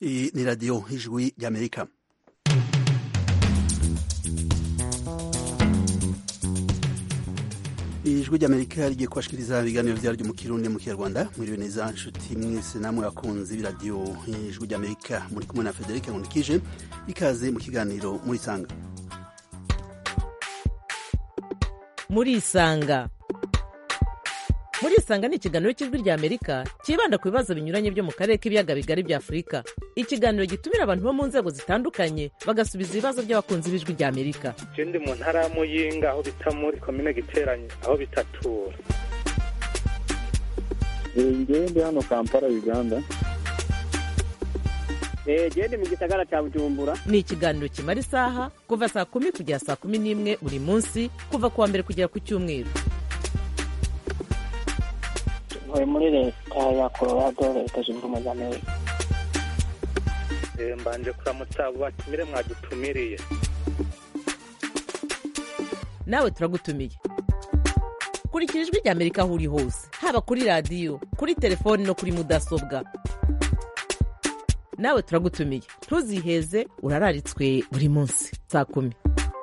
Iyi ni radiyo y'ijwi ry'amerika ijwi ry'amerika rigiye kubashikiriza ibiganiro vyaryo mu kirundi mu kinyarwanda mwiriwe neza nshuti mwese namwe bakunzi b'iradiyo y'ijwi ry'amerika muri kumwe na federike nkundikije ikaze mu kiganiro murisanga murisanga murisanga ni ikiganiro cy'ijwi rya amerika cyibanda ku bibazo binyuranye byo mu karere k'ibiyaga bigari bya afurika ikiganiro gitumira abantu bo mu nzego zitandukanye bagasubiza ibibazo by'abakunzi b'ijwi rya amerika je ndi mu ntara ya muyinga aho bita muri komine giteranye aho bitatura ngewe ndi hano kampala uganda gende mu gisagara cya bujumbura ni ikiganiro kimara isaha kuva saa kumi kugera saa kumi n'imwe buri munsi kuva ku wa mbere kugera ku cyumweru ntuye muri leta ya colorado leta zunze ubumwe za amerika Eh, mbanje kuramutsa abo batumire mwadutumiriye nawe turagutumiye kurikira ijwi rya amerika aho uri hose haba kuri radiyo kuri telefoni no kuri mudasobwa nawe turagutumiye ntuziheze urararitswe buri munsi saa kumi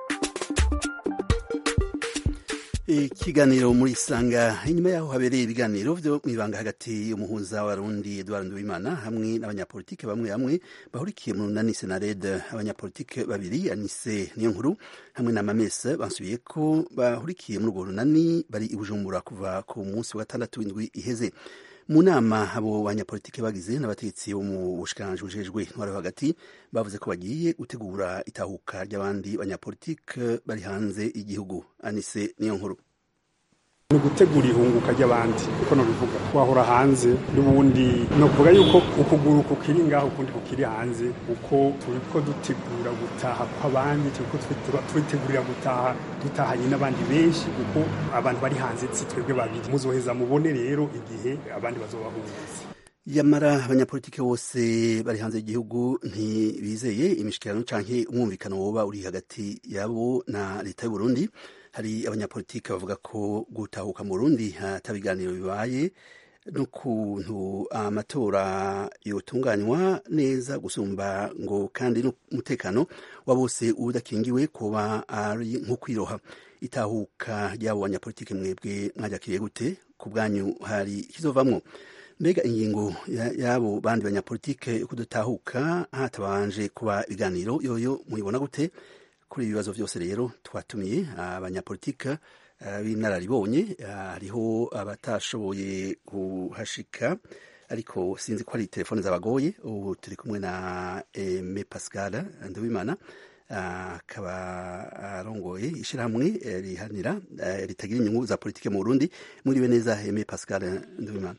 ikiganiro muri sanga inyuma yaho habereye ibiganiro vyo mwibanga hagati y'umuhuza w'abarundi Edouard Nduwimana hamwe n'abanyapolitike bamwe bamwe bahurikiye mu runani Senared abanyapolitike babiri Anise Niyonkuru hamwe na Mamese bansubiye ko bahurikiye muri urwo runani bari i Bujumbura kuva ku munsi wa gatandatu w'indwi iheze mu nama abo banyapolitike bagize n'abategetsi bo mu bushikiranganji bujejwe intwaro hagati bavuze ko bagiye gutegura itahuka ry'abandi banyapolitike bari hanze y'igihugu anise niyo nkuru ni ugutegura ihunguka ry'abandi uko nobivuga wahora hanze n'ubundi ni ukuvuga yuko ukuguru kukiri ngaho ukundi kukiri hanze uko turiko dutegura gutaha kw'abandi turiko twitegura- twitegurira gutaha dutahanye n'abandi benshi kuko abantu bari hanze si twebwe babiri muzoheza mubone rero igihe abandi bazobahunguza yamara abanyapolitike bose bari hanze y'igihugu ntibizeye imishikirano canke umwumvikano woba uri hagati yabo na leta y'u Burundi hari abanyapolitike bavuga ko gutahuka mu Burundi ata biganiro bibaye n'ukuntu amatora yotunganywa neza gusumba ngo kandi n'umutekano wa bose udakingiwe kuba ari nko kwiroha itahuka ry'abo banyapolitike mwebwe mwajakiriye gute ku bwanyu hari ikizovamwo mbega ingingo ya- y'abo bandi banyapolitike yo kudutahuka hatabanje kuba ibiganiro yoyo muyibona gute kuri ibi bibazo byose rero twatumiye abanyapolitike eh, b'inararibonye eh, hariho abatashoboye kuhashika ariko sinzi ko ari telefone zabagoye ubu turi kumwe na Aime Pascal Nduwimana ah, akaba arongoye ishyirahamwe eh, rihanira eh, ritagira inyungu za politike mu Burundi muriwe neza Aime Pascal Nduwimana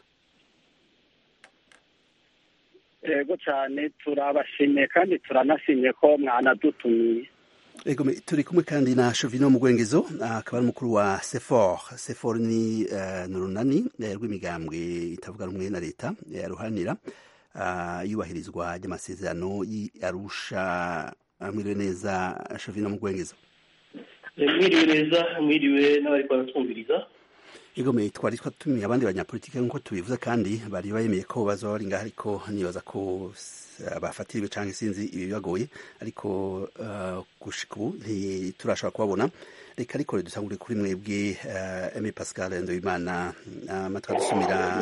yego cyane turabashimiye kandi turanashimye ko mwanadutumiye Ego me- turi kumwe kandi na Shovino Mugwengezo akaba ari umukuru wa Sefor. Sefor ni uh, nurunani eh, rw'imigambwe itavuga rumwe na leta eh, ruhanira uh, yubahirizwa ry'amasezerano yi Arusha Ah, mwiriwe neza Shovino Mugwengezo. mwiriwe neza mwiriwe n'abariko baratwumviriza Ego me twari twatumiye abandi banyapolitike nk'uko tubivuze kandi bari bayemeye ko bazoba bari ngaho ariko nibaza ko s- bafatiriwe canke sinzi ibibagoye ariko uh, gushika ubu ntiturashobora kubabona reka ariko rero dusangure kuri mwebwe uh, Aime Pascal Ndoimana amatwi adusumira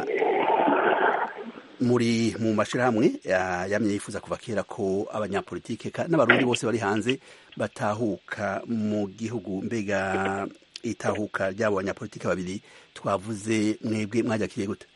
muri mu mashirahamwe uh, yamye yifuza kuva kera ko abanyapolitike ka- n'abarundi bose bari hanze batahuka mu gihugu mbega itahuka ry'abo banyapolitike babiri twavuze mwebwe mwajakiriye gute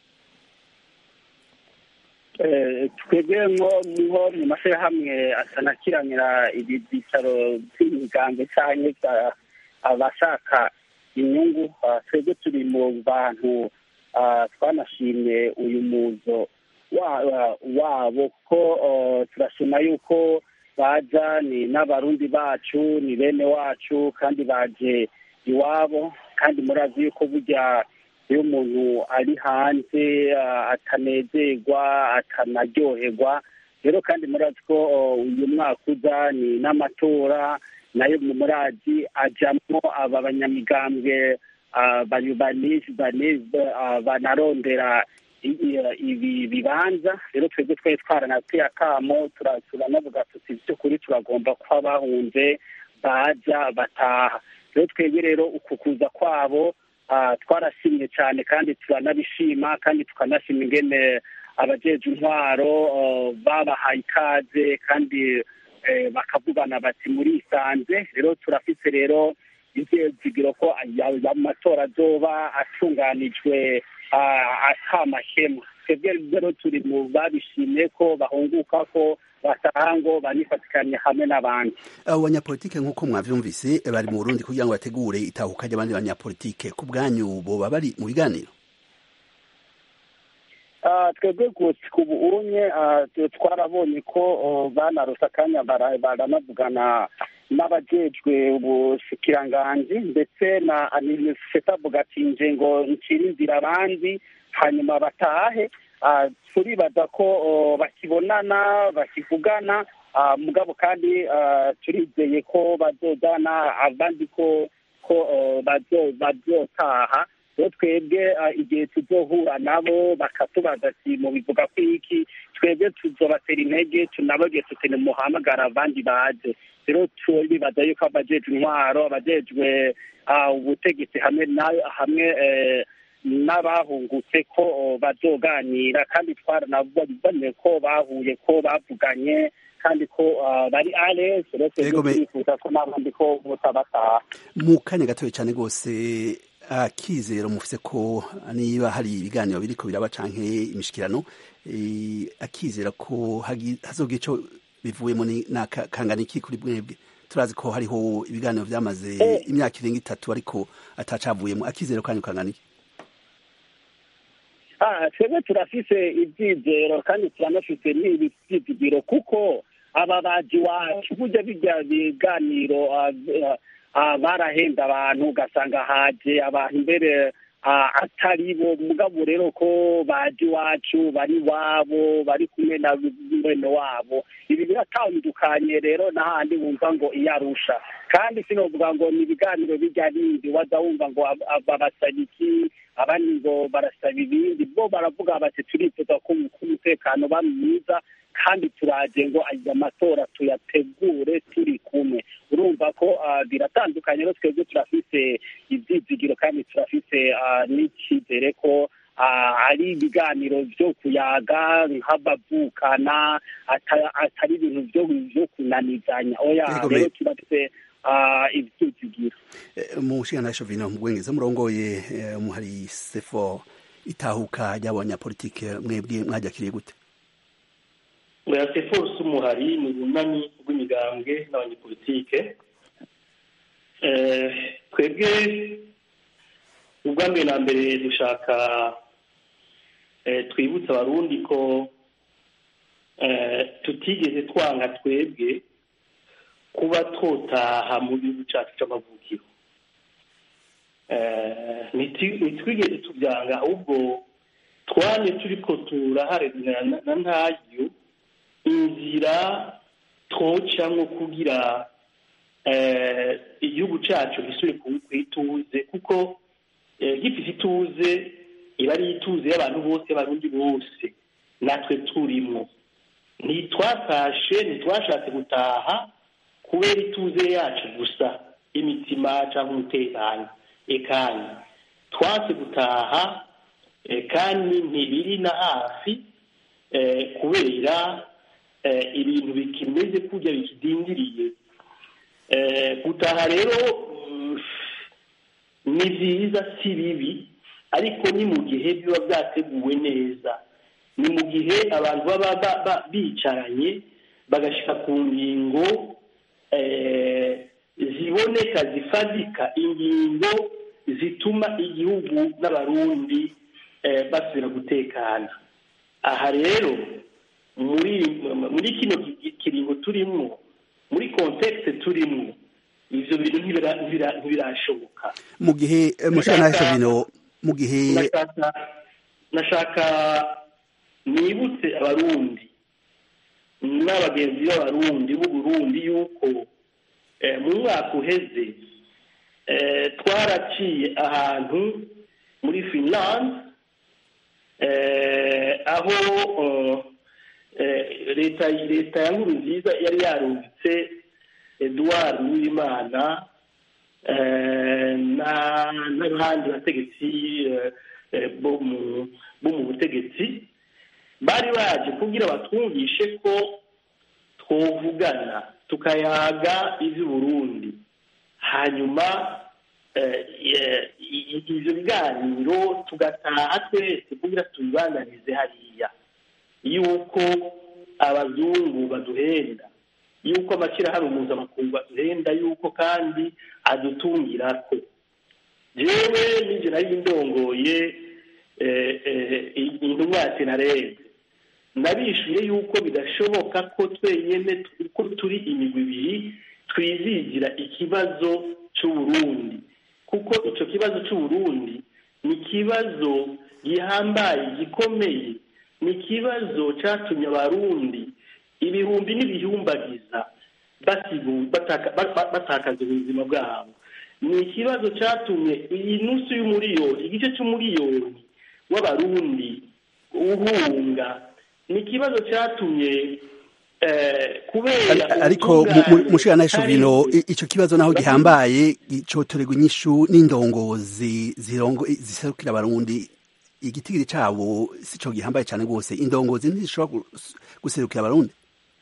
Eh, twebwe nko nko mu mashyirahamwe asanakiranira ibi byicaro by'imigambi cyane abashaka inyungu ah, twebwe turi mu bantu ah, twanashimye uyu muzo wa- wa- wabo ko oh, turashima yuko baja ni n'abarundi bacu ni bene wacu kandi baje iwabo kandi murazi yuko burya iyo umuntu ari hanze ah, atanezerwa atanaryoherwa rero kandi murazi ko oh, uyu mwaka uza ni n'amatora nayo mu murazi ajamwo aba banyamigambwe ah, bani- bani- bani- ah, banarondera ibi bibanza rero twebwe twari twaranateye akamo turanavuga tuti by'ukuri turagomba kuba bahunze baza bataha rero twebwe rero uku kuza kwabo twarashimye cyane kandi turanabishima kandi tukanashima ingene abajeje intwaro babahaye ikaze kandi bakavugana bati murisanze rero turafise rero ivyizigiro ko amatora azoba atunganijwe atamakemwa twebwe rero turi mu babishimye ko bahunguka ko bataha ngo banifatikanye hamwe n'abandi abo banyapolitike nk'uko mwavyumvise bari mu burundi kugira ngo bategure itahuka ry'abandi banyapolitike ku bwanyu boba bari mu biganiro twebwe gusa ubu unye twarabonye ko banarose akanya baranavugana n'abajejwe ubushikiranganji ndetse na aniseta avuga ati nje ngo ncire inzira abandi hanyuma batahe turibaza ko bakibonana bakivugana mugabo kandi turizeye ko bazojana abandi ko ko bazotaha rero twebwe igihe tuzohura nabo bakatubaza ati mubivuga ko iki twebwe tuzobatera intege tunababwiye tuti nimuhamagara abandi baje rero turibaza yuko abajejwe intwaro abajejwe ubutegetsi hamwe hamwe n'abahungutse ko bazoganira kandi twaranabonye ko bahuye ko bavuganye kandi ko bari arese rero twebwe turifuza ko n'abandi ko butabataha mu kanya gatoya cyane rwose akizero mufise ko niba hari ibiganiro biriko biraba canke imishikirano akizera ko hazogira ico bivuyemo kangana iki kuri bwebwe turazi ko hariho ibiganiro vyamaze imyaka irenga itatu ariko atacavuyemo akizero kanyu kangana iki twebwe turafise ivyizero kandi turanafise n'ivyizigiro kuko aba baji wacu burya birya biganiro barahenda abantu ugasanga haje abantu imbere atari bo mugabo rero ko baje iwacu bari iwabo bari kumwe na mwene wabo ibi biratandukanye rero n'ahandi wumva ngo iyo arusha kandi sinovuga ngo ni ibiganiro bijya bindi waza wumva ngo barasaba iki abandi ngo barasaba ibindi bo baravuga bati turifuza ko umutekano uba mwiza kandi turaje ngo aya matora tuyategure turi kumwe urumva ko biratandukanye rero twebwe turafise ibyizigiro kandi turafise n'icyizere ko ari ibiganiro byo kuyaga nk'abavukana atari ibintu byo kunanizanya oya rero turafise ibyizigiro mu nshingano shovino mu bwengeza murongoye umuhari sefo itahuka ry'abanyapolitike mwebwe mwajakiriye gute mwese force umuhari ni ubunani bw'imigambwe n'abanyepolitike twebwe ubwa mbere na mbere dushaka twibutsa abarundi ko tutigeze twanga twebwe kuba twotaha mu gihugu cyacu cy'amavukiro ntitwigeze tubyanga ahubwo twanye turi ko turaharanira na ntayo inzira twocamwo kugira igihugu cyacu gisubire ku ituze kuko gifite ituze iba ari ituze y'abantu bose y'abarundi bose natwe turimo ntitwatashe ntitwashatse gutaha kubera ituze yacu gusa y'imitima cyangwa umutekano ekani twatse gutaha kandi ntibiri na hafi kubera ibintu bikimeze kujya bikidindiriye gutaha rero ni byiza si bibi ariko ni mu gihe biba byateguwe neza ni mu gihe abantu baba bicaranye bagashyika ku ngingo ziboneka zifadika ingingo zituma igihugu n'abarundi basubira gutekana aha rero muri muri kino kiringo turimo muri kontekisi turimo ibyo bintu ntibirashoboka mu gihe mushana bino mu gihe nashaka nibutse abarundi n'abagenzi b'abarundi b'uburundi yuko mu mwaka uheze twaraciye ahantu muri finlande eh, aho eh, eh, leta leta ya nkuru nziza yari yarungitse eduard uwimana eh, na- n'abandi bategetsi eh, eh, bo mu bo mu butegetsi bari baje kugira batwumvishe ko twovugana tukayaga iby'uburundi hanyuma eh, eh, i- i- ivyo biganiro tugataha twese kugira tubibananize hariya yuko abazungu baduhenda yuko amashyirahamwe mpuzamakungu aduhenda yuko kandi adutungirako jewe ninjye nari ndongoye eh, eh, intumwa ya senarede nabishuye yuko bidashoboka ko twenyine ko turi imigwi ibiri twizigira ikibazo cy'uburundi kuko icyo kibazo cy'uburundi ni ikibazo gihambaye gikomeye ni ikibazo cyatumye abarundi ibihumbi n'ibihumbagiza basigu- bataka- ba- ba- batakaza ubuzima bwabo ni ikibazo cyatumye iyi nusu y'umuriyoni igice cy'umuriyoni w'abarundi uhunga ni ikibazo cyatumye eh, kubera Ari- ariko mushirana Shovino i- ico kibazo naho gihambaye icotorerwa inyishu n'indongozi zirongo ziserukira abarundi igitigiri cabo sico gihambaye cane rwose indongozi ntizishobora gus- guserukira abarundi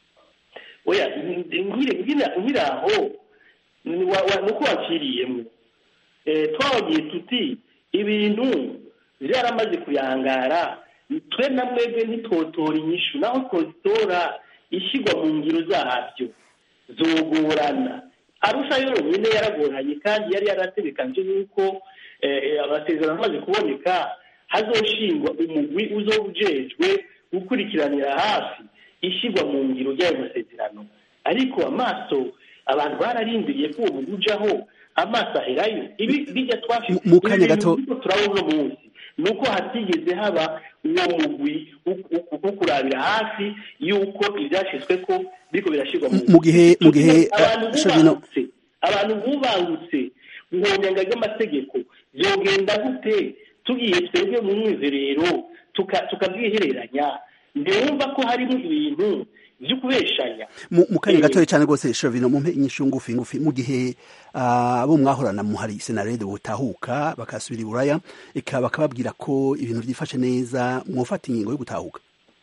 oya nkire nkire nkire aho ni wa- wa- nuko wakiriyemo Eh, twabagiye tuti ibintu byaramaze kuyangara twe na mwebwe ntitotora inyishu naho twozitora ishyirwa mu ngiro zabyo zogorana arusha yonyine yaragoranye kandi yari yarategekanje yuko eh, amasezerano amaze kuboneka hazoshingwa umugwi uzoba ujejwe gukurikiranira hafi ishyirwa mu ngiro ry'ayo masezerano ariko amaso abantu bararindiriye ko uwo mugwi ujaho amaso aherayo ibi bijya twafite Mu- mu kanya ibi bintu gato- turiko turabona uno munsi ni uko hatigeze haba uwo mugwi wo- wo- wo kurabira hafi y'uko ibyashyizwe ko biriko birashyirwa mu mu gihe mu gihe abantu eh, Shovino bubangutse abantu bubangutse mu nyanga ry'amategeko byogenda gute tugiye twebwe mu mwizerero tuka- tukabwihereranya ntiwumva ko harimo ibintu byo kubeshanya mu mu kanya Eh, gatoya cyane rwose Shovino mumpe inyishu ngufi ngufi mu gihe ah, abo mwahorana mu hari senarede butahuka bakasubira i buraya eka bakababwira ko ibintu byifashe neza mwofata ingingo yo gutahuka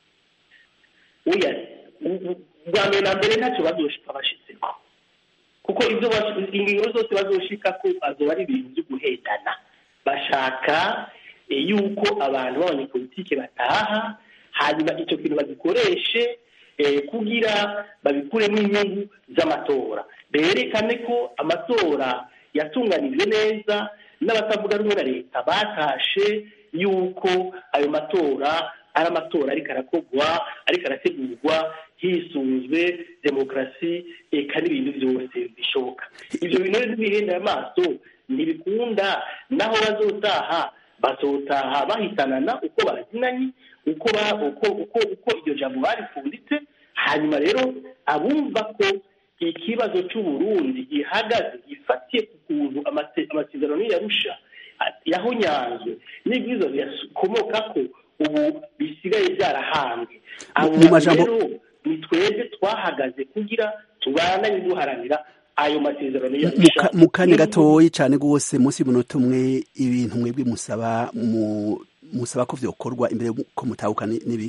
oya u- u- bwa mbere na mbere ntacyo bazoshika bashitseko kuko ibyo bash- ingingo zose bazoshika ko azoba ari ibintu byo guhendana bashaka eh, yuko abantu b'abanyepolitike bataha hanyuma icyo kintu bagikoreshe eh, kugira babikuremo inyungu z'amatora berekane ko amatora yatunganijwe neza n'abatavuga rumwe na leta batashe yuko ayo matora ari amatora ariko arakorwa ariko arategurwa hisunzwe demokarasi eka n'ibintu byose bishoboka ibyo bintu rero ntibihenda amaso ntibikunda naho bazotaha bazotaha bahitanana uko bazinanye uko ba uko uko uko iryo jambo barifunditse hanyuma rero abumva ko ikibazo cy'uburundi gihagaze gifatiye ku kuntu amase- amasezerano yarusha yahonyanzwe n'ibyiza bikomoka ko ubu bisigaye byarahambwe abo mu majambo- rero ni twebwe twahagaze kugira tubandanye duharanira ayo masezerano Mu yarusha ka- mu kanya gatoya cyane rwose munsi y'umunota umwe ibintu mwebwe musaba mu musaba ko vyokorwa imbere ko mutahuka ni- nibi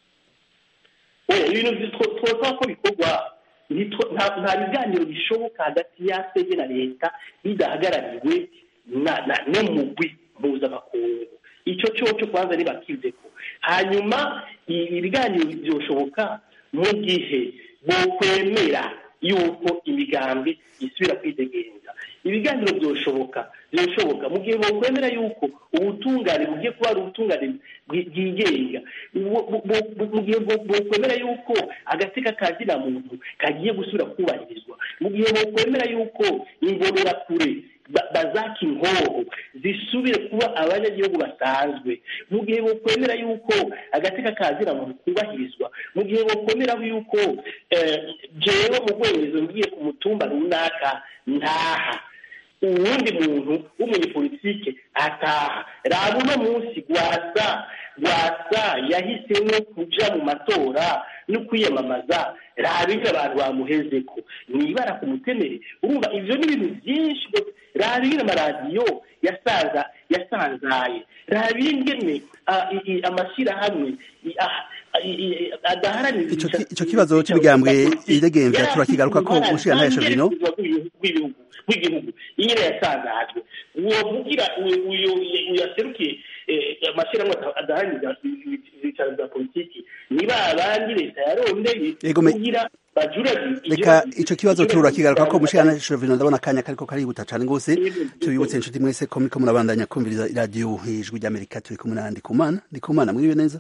oya ibintu two- twosaba ko bikorwa ntitwo- nta nta biganiro bishoboka hagati ya sege na leta bidahagarariwe na- na- n'umugwi mpuzamakungu icyo cyoco kwanza ntibakizeko hanyuma i- ibiganiro byoshoboka mu gihe bokwemera yuko imigambi isubira kwidegenza ibiganiro byoshoboka byoshoboka mu gihe bokwemera yuko ubutungane bugiye kuba ari ubutungane bwi- bwigenga Bu- bu- bu- mu gihe bo- bokwemera yuko agateka ka zina muntu kagiye gusubira kubahirizwa mu gihe bokwemera yuko imbonerakure ba- bazaka inkoho zisubire kuba abanyagihugu basanzwe mu gihe bokwemera yuko agateka ka zina muntu kubahirizwa mu gihe bokwemera yuko eh, jewe mu rwemezo ngiye ku mutumba runaka ntaha uwundi muntu w'umunyepolitike ataha raba uno munsi rwasa rwasa yahisemo kuja mu matora no kwiyamamaza raba ibyo abantu bamuhezeko ni ibara ku mutemere urumva ivyo ni ibintu byinshi rwose raba ingene amaradiyo yasaza yasanzaye raba ingene ah, i- i- amashyirahamwe i- ah, i- i- adaharanira Ico ki- ica- ico kibazo ica- c'imigambwe politiki. iregemvya Yari turakigaruka ko afite umushikirantahe uruhara Shovino. ntangere rw'ibihugu- rw'ibihugu rw'igihugu ingene yasangajwe uwo vugira uyu- uyu uyu yaserukiye eh, amashyirahamwe ada- adaharanira ibyicaro bya politiki ni ba bandi leta yarondeye Yego, me- kugira bajurage reka ico kibazo turakigaruka ko umushikirantahe Shovino ndabona akanya kariko karihuta cane gose tubibutse inshuti mwese ko muriko murabandanya kumviriza iradiyo ijwi ry'Amerika turi kumwe na Ndikumana Ndikumana mwiriwe neza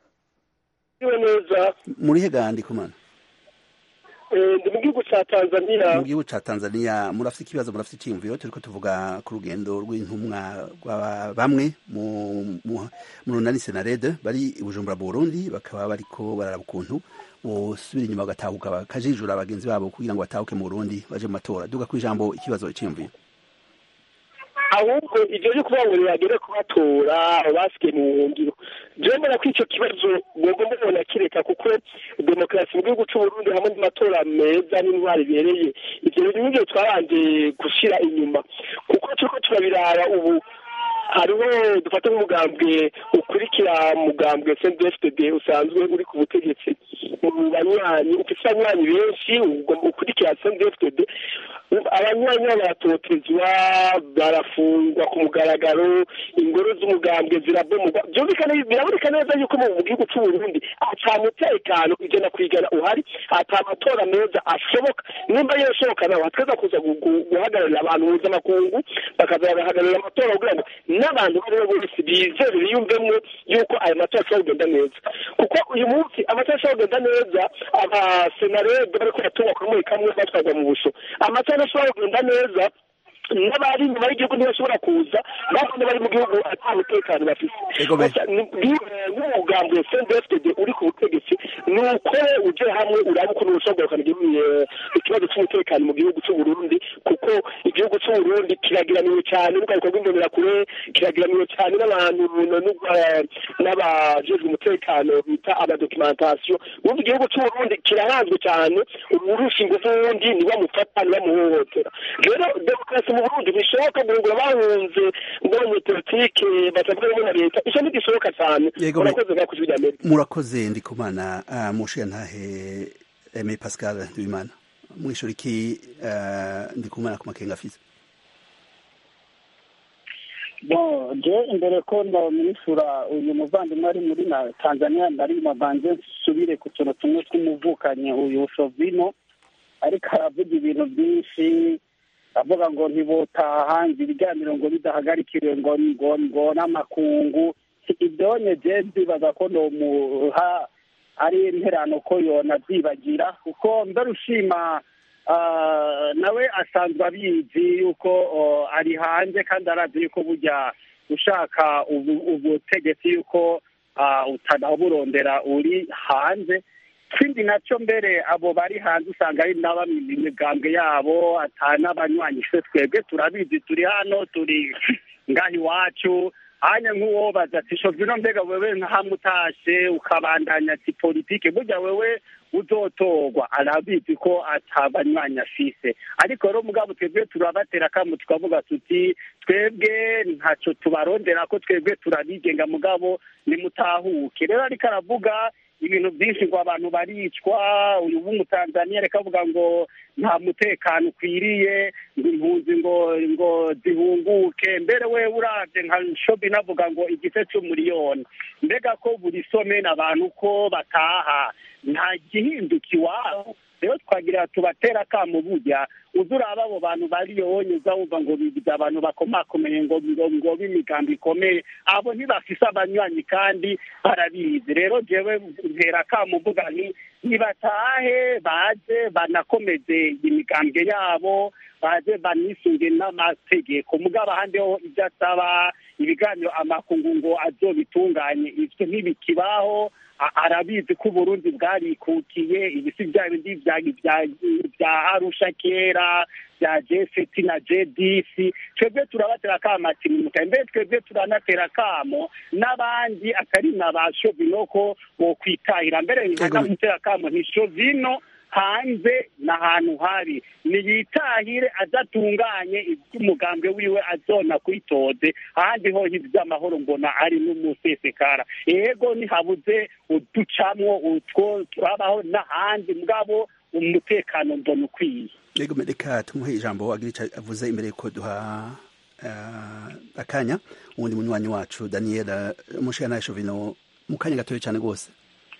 iwe neza murihe ga Ndikumana Eh, ndi mu gihugu cya tanzania mu gihugu ca Tanzania murafite ikibazo murafite iciyumviro turiko tuvuga ku rugendo rw'intumwa rwa bamwe mu mu mu runani Senarede bari i Bujumbura mu Burundi bakaba bariko bararaba ukuntu bosubira inyuma bagatahuka bakajijura bagenzi babo kugira ngo batahuke mu Burundi baje mu matora duga kwijambo ikibazo iciyumviro ahubwo ibyo byo kuvuga ngo ntibagere kubatora basigaye mu buhungiro jewe mbona ko icyo kibazo mugomba mubona kireka kuko demokarasi mu gihugu c'uburundi hamwe n'amatora meza n'intwari ibereye ivyo bintu nivyo twabanje gushira inyuma kuko turiko turabiraba ubu hariho dufate nk'umugambwe ukurikira mugambwe CNDD-FDD usanzwe uri ku butegetsi mu banywanyi ufise abanywanyi benshi ugomba ukurikira CNDD-FDD abanywanyi baratotezwa barafungwa ku mugaragaro ingoro z'umugambwe zirabomogwa byumvikana biraboneka neza yuko mu gihugu c'uburundi ata mutekano ijana ku ijana uhari ata amatora meza ashoboka nimba yoshoboka nawe hatweza kuza gu- gu- guhagararira abantu mpuzamakungu bakaza bagahagararira amatora kugira ngo n'abantu abo aribo bose bizere biyumvemwo yuko ayo matora ashobora kugenda neza kuko uyu munsi amatora ashobora kugenda neza abasenarede bariko baratungwa kuri muri kamwe batwarwa mu busho amatora ashobora kugenda neza n'abari inyuma y'igihugu ntibashobora kuza babone bari mu gihugu ata mutekano bafise Ego be. Gusa ni- ni- nk'umugambi wa CNDD-FDD uri ku butegetsi ni uko uje hamwe uraba ukuntu ushobora kugarukana igihugu, eh, ikibazo cy'umutekano mu gihugu c'uburundi kuko igihugu c'uburundi kiragiraniwe cyane n'urwaruka rw'imbonerakure kiragiraniwe cyane n'abantu no- no- eh, n'abajejwe umutekano bita abadokimentasiyo ubundi igihugu c'uburundi kirahanzwe cyane urusha ingufu wundi nibamufata nibamuhohotera rero demokarasi mu burundi bishoboka guhungura bahunze mbonye politike batavuga rumwe na leta icyo ntigishoboka cyane Yego, me- murakoze mwakoze ibya amerika murakoze Ndikumana uh, mushikirantahe Aimé Pascal Ndwimana mwishura iki uh, Ndikumana ku makenga afise bo je imbere ko ndamwishyura uyu muvandimwe ari muri na tanzania ndari mavanze nsubire ku tuntu tumwe tw'umuvukanyi uyu shovino ariko aravuga ibintu byinshi avuga ngo ntibotaha ngo ibiganiro ngo bidahagarikiwe ngo ngo ngo n'amakungu ibyonye je ndibaza ko nomuha ari interano ko yona byibagira kuko mbere ushima ah, nawe asanzwe abizi yuko oh, ari hanze kandi arazi yuko burya ushaka ubu- ubutegetsi yuko ah, utanaburondera uri hanze ikindi nacyo mbere abo bari hanze usanga ari n'abamenya imigambwe yabo ata n'abanywanyi twe twebwe turabizi turi hano turi ngaha iwacu hanya nk'uwo baza ati shovino mbega wewe nkahamutashe ukabandanya ati politike burya wewe uzotorwa arabizi ko atabanywanyi afise ariko rero mugabo twebwe turabatera akamu tukavuga tuti twebwe ntaco tubarondera ko twebwe turabigenga mugabo nimutahuke rero ariko aravuga ibintu byinshi ngo abantu baricwa uyu w'umutanzaniya reka avuga ngo nta mutekano ukwiriye ngo impunzi ngo ngo zihunguke mbere we uravye nka shobi navuga ngo igice c'umuriyoni mbega ko buri someni abantu ko bataha nta gihinduka iwabo rero twagira tubatera akamu burya uza uraba abo bantu bariyonye uza wumva ngo bigize abantu bakomakomeye ngo ngo ngo b'imigambi ikomeye abo ntibafise abanywanyi kandi barabizi rero jewe ntera akamu mvuga nti nibatahe baze banakomeze imigambwe yabo baze banisunge n'amategeko mugabo ahandi ho ibyo asaba ibiganiro amakungu ngo azobitunganye ivyo ntibikibaho a- arabizi ko uburundi bwarikukiye ibisi bya bindi bya bya bya arusha kera bya jeseti na jedisi twebwe turabatera akamo ati nimukaye mbere twebwe turanatera akamo n'abandi atari na ba shovino ko bokwitahira mbere nkanamutera akamo nti shovino hanze ni ahantu hari niyitahire adatunganye iby'umugambwe wiwe azona kwitoze ahandi ho iby'amahoro mbona ari n'umusesekara yego ntihabuze uducamwo utwo turabaho n'ahandi mugabo umutekano mbona ukwiye yego reka tumuhe ijambo agira icyo avuze imbere yuko duha uh, akanya uwundi munywanyi wacu daniel mushana shovino mu kanya gatoya cyane rwose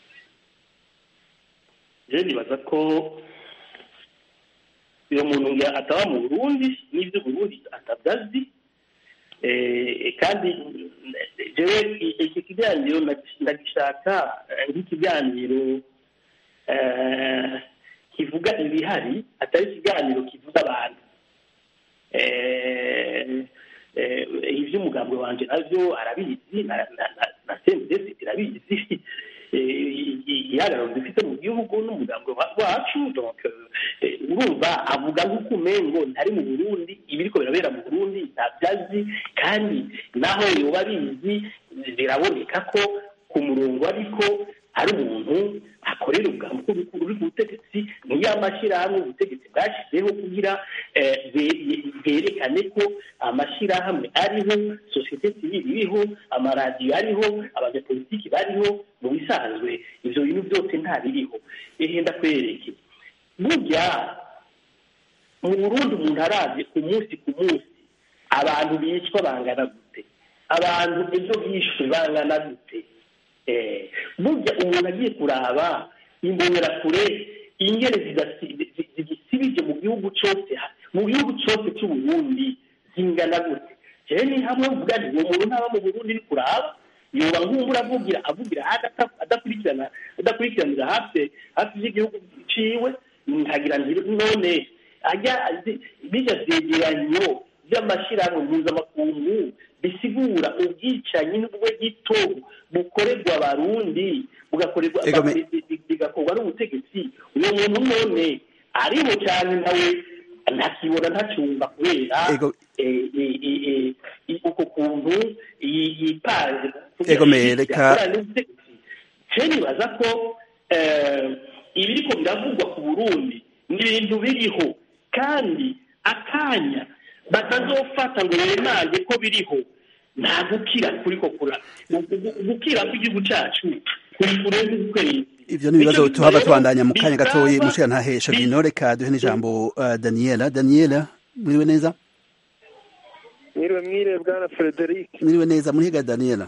je nibaza ko uyo muntu ataba mu burundi n'ivyo burundi atabyazi kandi jewe iki kiganiro ndagishaka nk'ikiganiro kivuga ibihari atari ikiganiro kivuga abantu ivy'umugambwe wanje navyo arabizi na sendesi irabizi igihagararo dufite mu gihugu n'umugambwe wacu donc urumva avuga nk'uko umengo ntari mu burundi ibiriko birabera mu burundi ntabyazi kandi naho yoba abizi biraboneka ko ku murongo ariko ari umuntu akorera ubwambuko uri ku butegetsi niyo amashyirahamwe ubutegetsi bwashyizeho kugira bwerekane ko amashyirahamwe ariho sosiyete sivile iriho amaradiyo ariho abanyapolitiki bariho mu bisanzwe ibyo bintu byose ntabiriho ihenda kwereke burya mu burundi umuntu arabye ku munsi ku munsi abantu bicwa bangana gute abantu ejo bishwe bangana gute burya umuntu agiye kuraba imbonerakure ingene zigisibije mu gihugu cyose mu gihugu cyose cy'uburundi zingana gute rero ni hamwe mvuga nti uwo muntu ntaba mu burundi uri kuraba yoba nk'umbura avugira avugira adakurikirana adakurikiranira hafi hafi y'igihugu ciwe nkagira none ajya bijya vyegeranyo by'amashyirahamwe mpuzamakungu bisigura ubwicanyi n'ubwe gito bukorerwa abarundi bugakorerwa bigakorwa n'ubutegetsi uyo muntu none ariho cyane nawe ntakibona ntacumva kubera uko kuntu yipanze je nibaza ko ibiriko biravugwa ku burundi ni ibintu biriho kandi akanya batazofata ngo bemange ko biriho nta gukira kuriko kura gukira kw'igihugu cacu kuri kurenza ukwezi ivyo ni ibibazo tuhava tubandanya mu kanya gatoyi mushira ntahesha bino reka duhe n'ijambo uh, daniela daniela mwiriwe neza mwiriwe mwiriwe bwana frederic mwiriwe neza murihiga daniela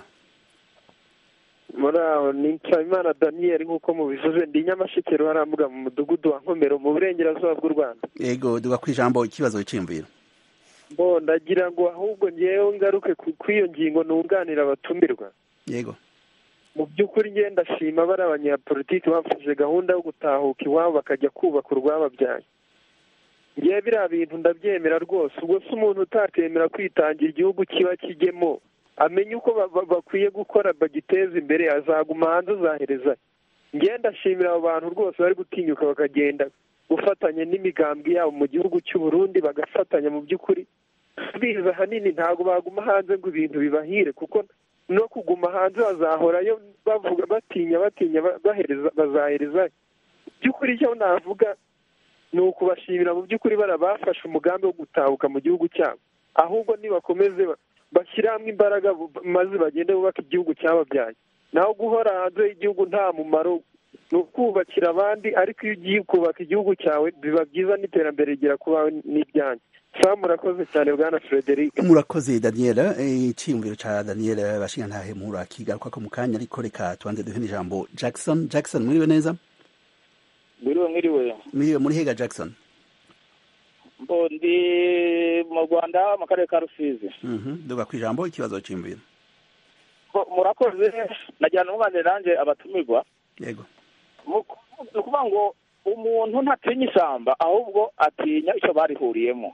muri aho ni nsabimana daniel nk'uko mubivuze ndi nyamashekero harambuga mu mudugudu wa nkomero mu burengerazuba bw'u rwanda yego duga ku ijambo ikibazo cyiyumviro bo ndagira ngo ahubwo ngewe ngaruke ku iyo ngingo nunganira abatumirwa yego mu by'ukuri ngenda ndashima bari abanyapolitiki bafashije gahunda yo gutahuka iwabo bakajya kubaka urwababyaye ngewe biriya bintu ndabyemera rwose ubwo se umuntu utakemera kwitangira igihugu kiba kijyemo amenye uko bakwiye gukora bagiteza imbere azaguma hanze azahereza ngenda ndashimira abo bantu rwose bari gutinyuka bakagenda gufatanya n'imigambwe yabo mu gihugu cy'u Burundi bagafatanya mu by'ukuri biza ahanini ntabwo baguma hanze ngo ibintu bibahire kuko no kuguma hanze bazahorayo bavuga batinya batinya bahereza bazahereza by'ukuri icyo navuga ni ukubashimira mu by'ukuri barabafashe umugambi wo gutahuka mu gihugu cyabo ahubwo nibakomeze bashyire hamwe imbaraga maze bagende bubaka igihugu cyababyaye naho guhora hanze y'igihugu nta mumaro ni ukubakira abandi ariko iyo ugiye kubaka igihugu cyawe biba byiza n'iterambere rigera ku bawe n'ibyanyu sawa murakoze cyane bwana frederic murakoze daniela icyiyumviro cya daniela bashinga ntahe murakigaruka ko mu kanya ariko reka tubanze duhe n'ijambo jackson jackson mwiriwe neza mwiriwe mwiriwe mwiriwe muri hega jackson mbo ndi mu rwanda mu karere ka rusizi duga ku ijambo ikibazo cyiyumviro murakoze nagira n'umwana nanjye abatumirwa yego ni ukuvuga ngo umuntu ntatinya ishyamba ahubwo atinya icyo barihuriyemo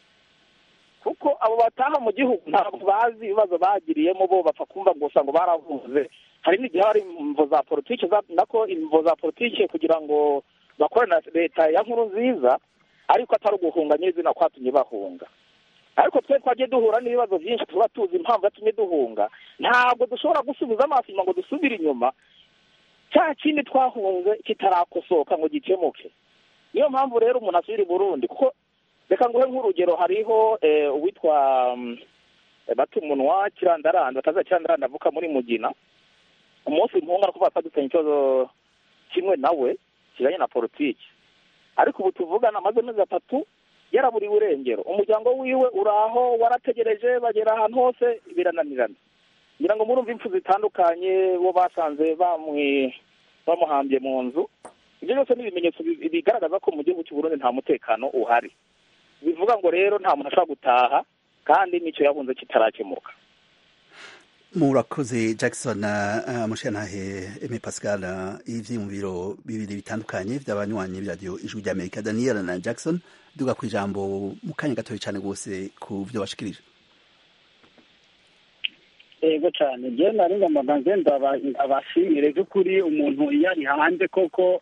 kuko abo bataha mu gihugu ntabwo bazi ibibazo bagiriyemo bo bapfa kumva gusa ngo baravuze hari n'igihe hari imvo za politiki nako imvo za politiki kugira ngo bakorana na leta ya nkuru nziza ariko atari uguhunga nyizina kwatumye bahunga ariko twe twagiye duhura n'ibibazo byinshi tuba tuzi impamvu yatumye duhunga ntabwo dushobora gusubiza amaso inyuma ngo dusubire inyuma cya kindi twahunze kitarakosoka ngo gikemuke niyo mpamvu rero umuntu asubira i burundi kuko reka nguhe nk'urugero hariho eh, uwitwa mm, batumunwa kirandaranda bataza kirandaranda avuka muri mugina umunsi mpunga no kuvuga ko dufitanye ikibazo kimwe nawe kijanye na politiki ariko ubu tuvugana amaze amezi atatu yaraburiwe irengero umuryango wiwe uraho warategereje bagera ahantu hose birananirana ngira ngo murumva impfu zitandukanye bo basanze bamwi bamuhambye mu nzu ibyo byose ni ibimenyetso bi- bigaragaza ko mu gihugu cy'u Burundi nta mutekano uhari bivuga ngo rero nta muntu ashobora gutaha kandi n'icyo yahunze kitarakemuka murakoze jackson uh, mushantahe eme pascal uh, ivyiyumviro bibiri bitandukanye vy'abanywanyi b'iradiyo ijwi ry'amerika daniel na jackson duga ku ijambo mu kanya gatoya cane rwose ku vyo bashikirije yego cyane njyewe nari ngomba nze ndaba- ndabashimire by'ukuri umuntu iyo ari hanze koko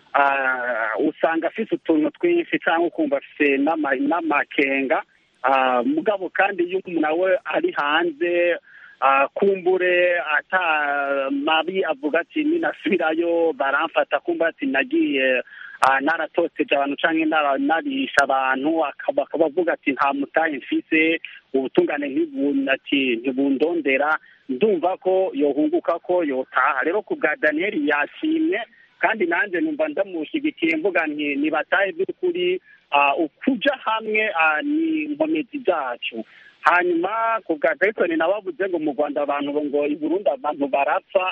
ah, usanga afite utuntu twinshi cyangwa ukumva afite n'ama- n'amakenga Ah, mugabo kandi iyo umuntu nawe ari hanze ah, kumbure ata mabi avuga ati ninasubirayo baramfata kumva ati nagiye ah, naratoteje abantu canke nara- narisha abantu akaba akaba avuga ati nta mutahe mfise ubutungane ntibu- ati ntibundondera ndumva ko yohunguka ko yotaha rero ku bwa daniyeli yashimye kandi nanjye numva ndamushyigikiye mvuga nti nibatahe by'ukuri ah, ukuja hamwe ah, ni inkomezi zacu hanyuma ku bwa jason nawe avuze ngo mu rwanda abantu ngo i burundi abantu barapfa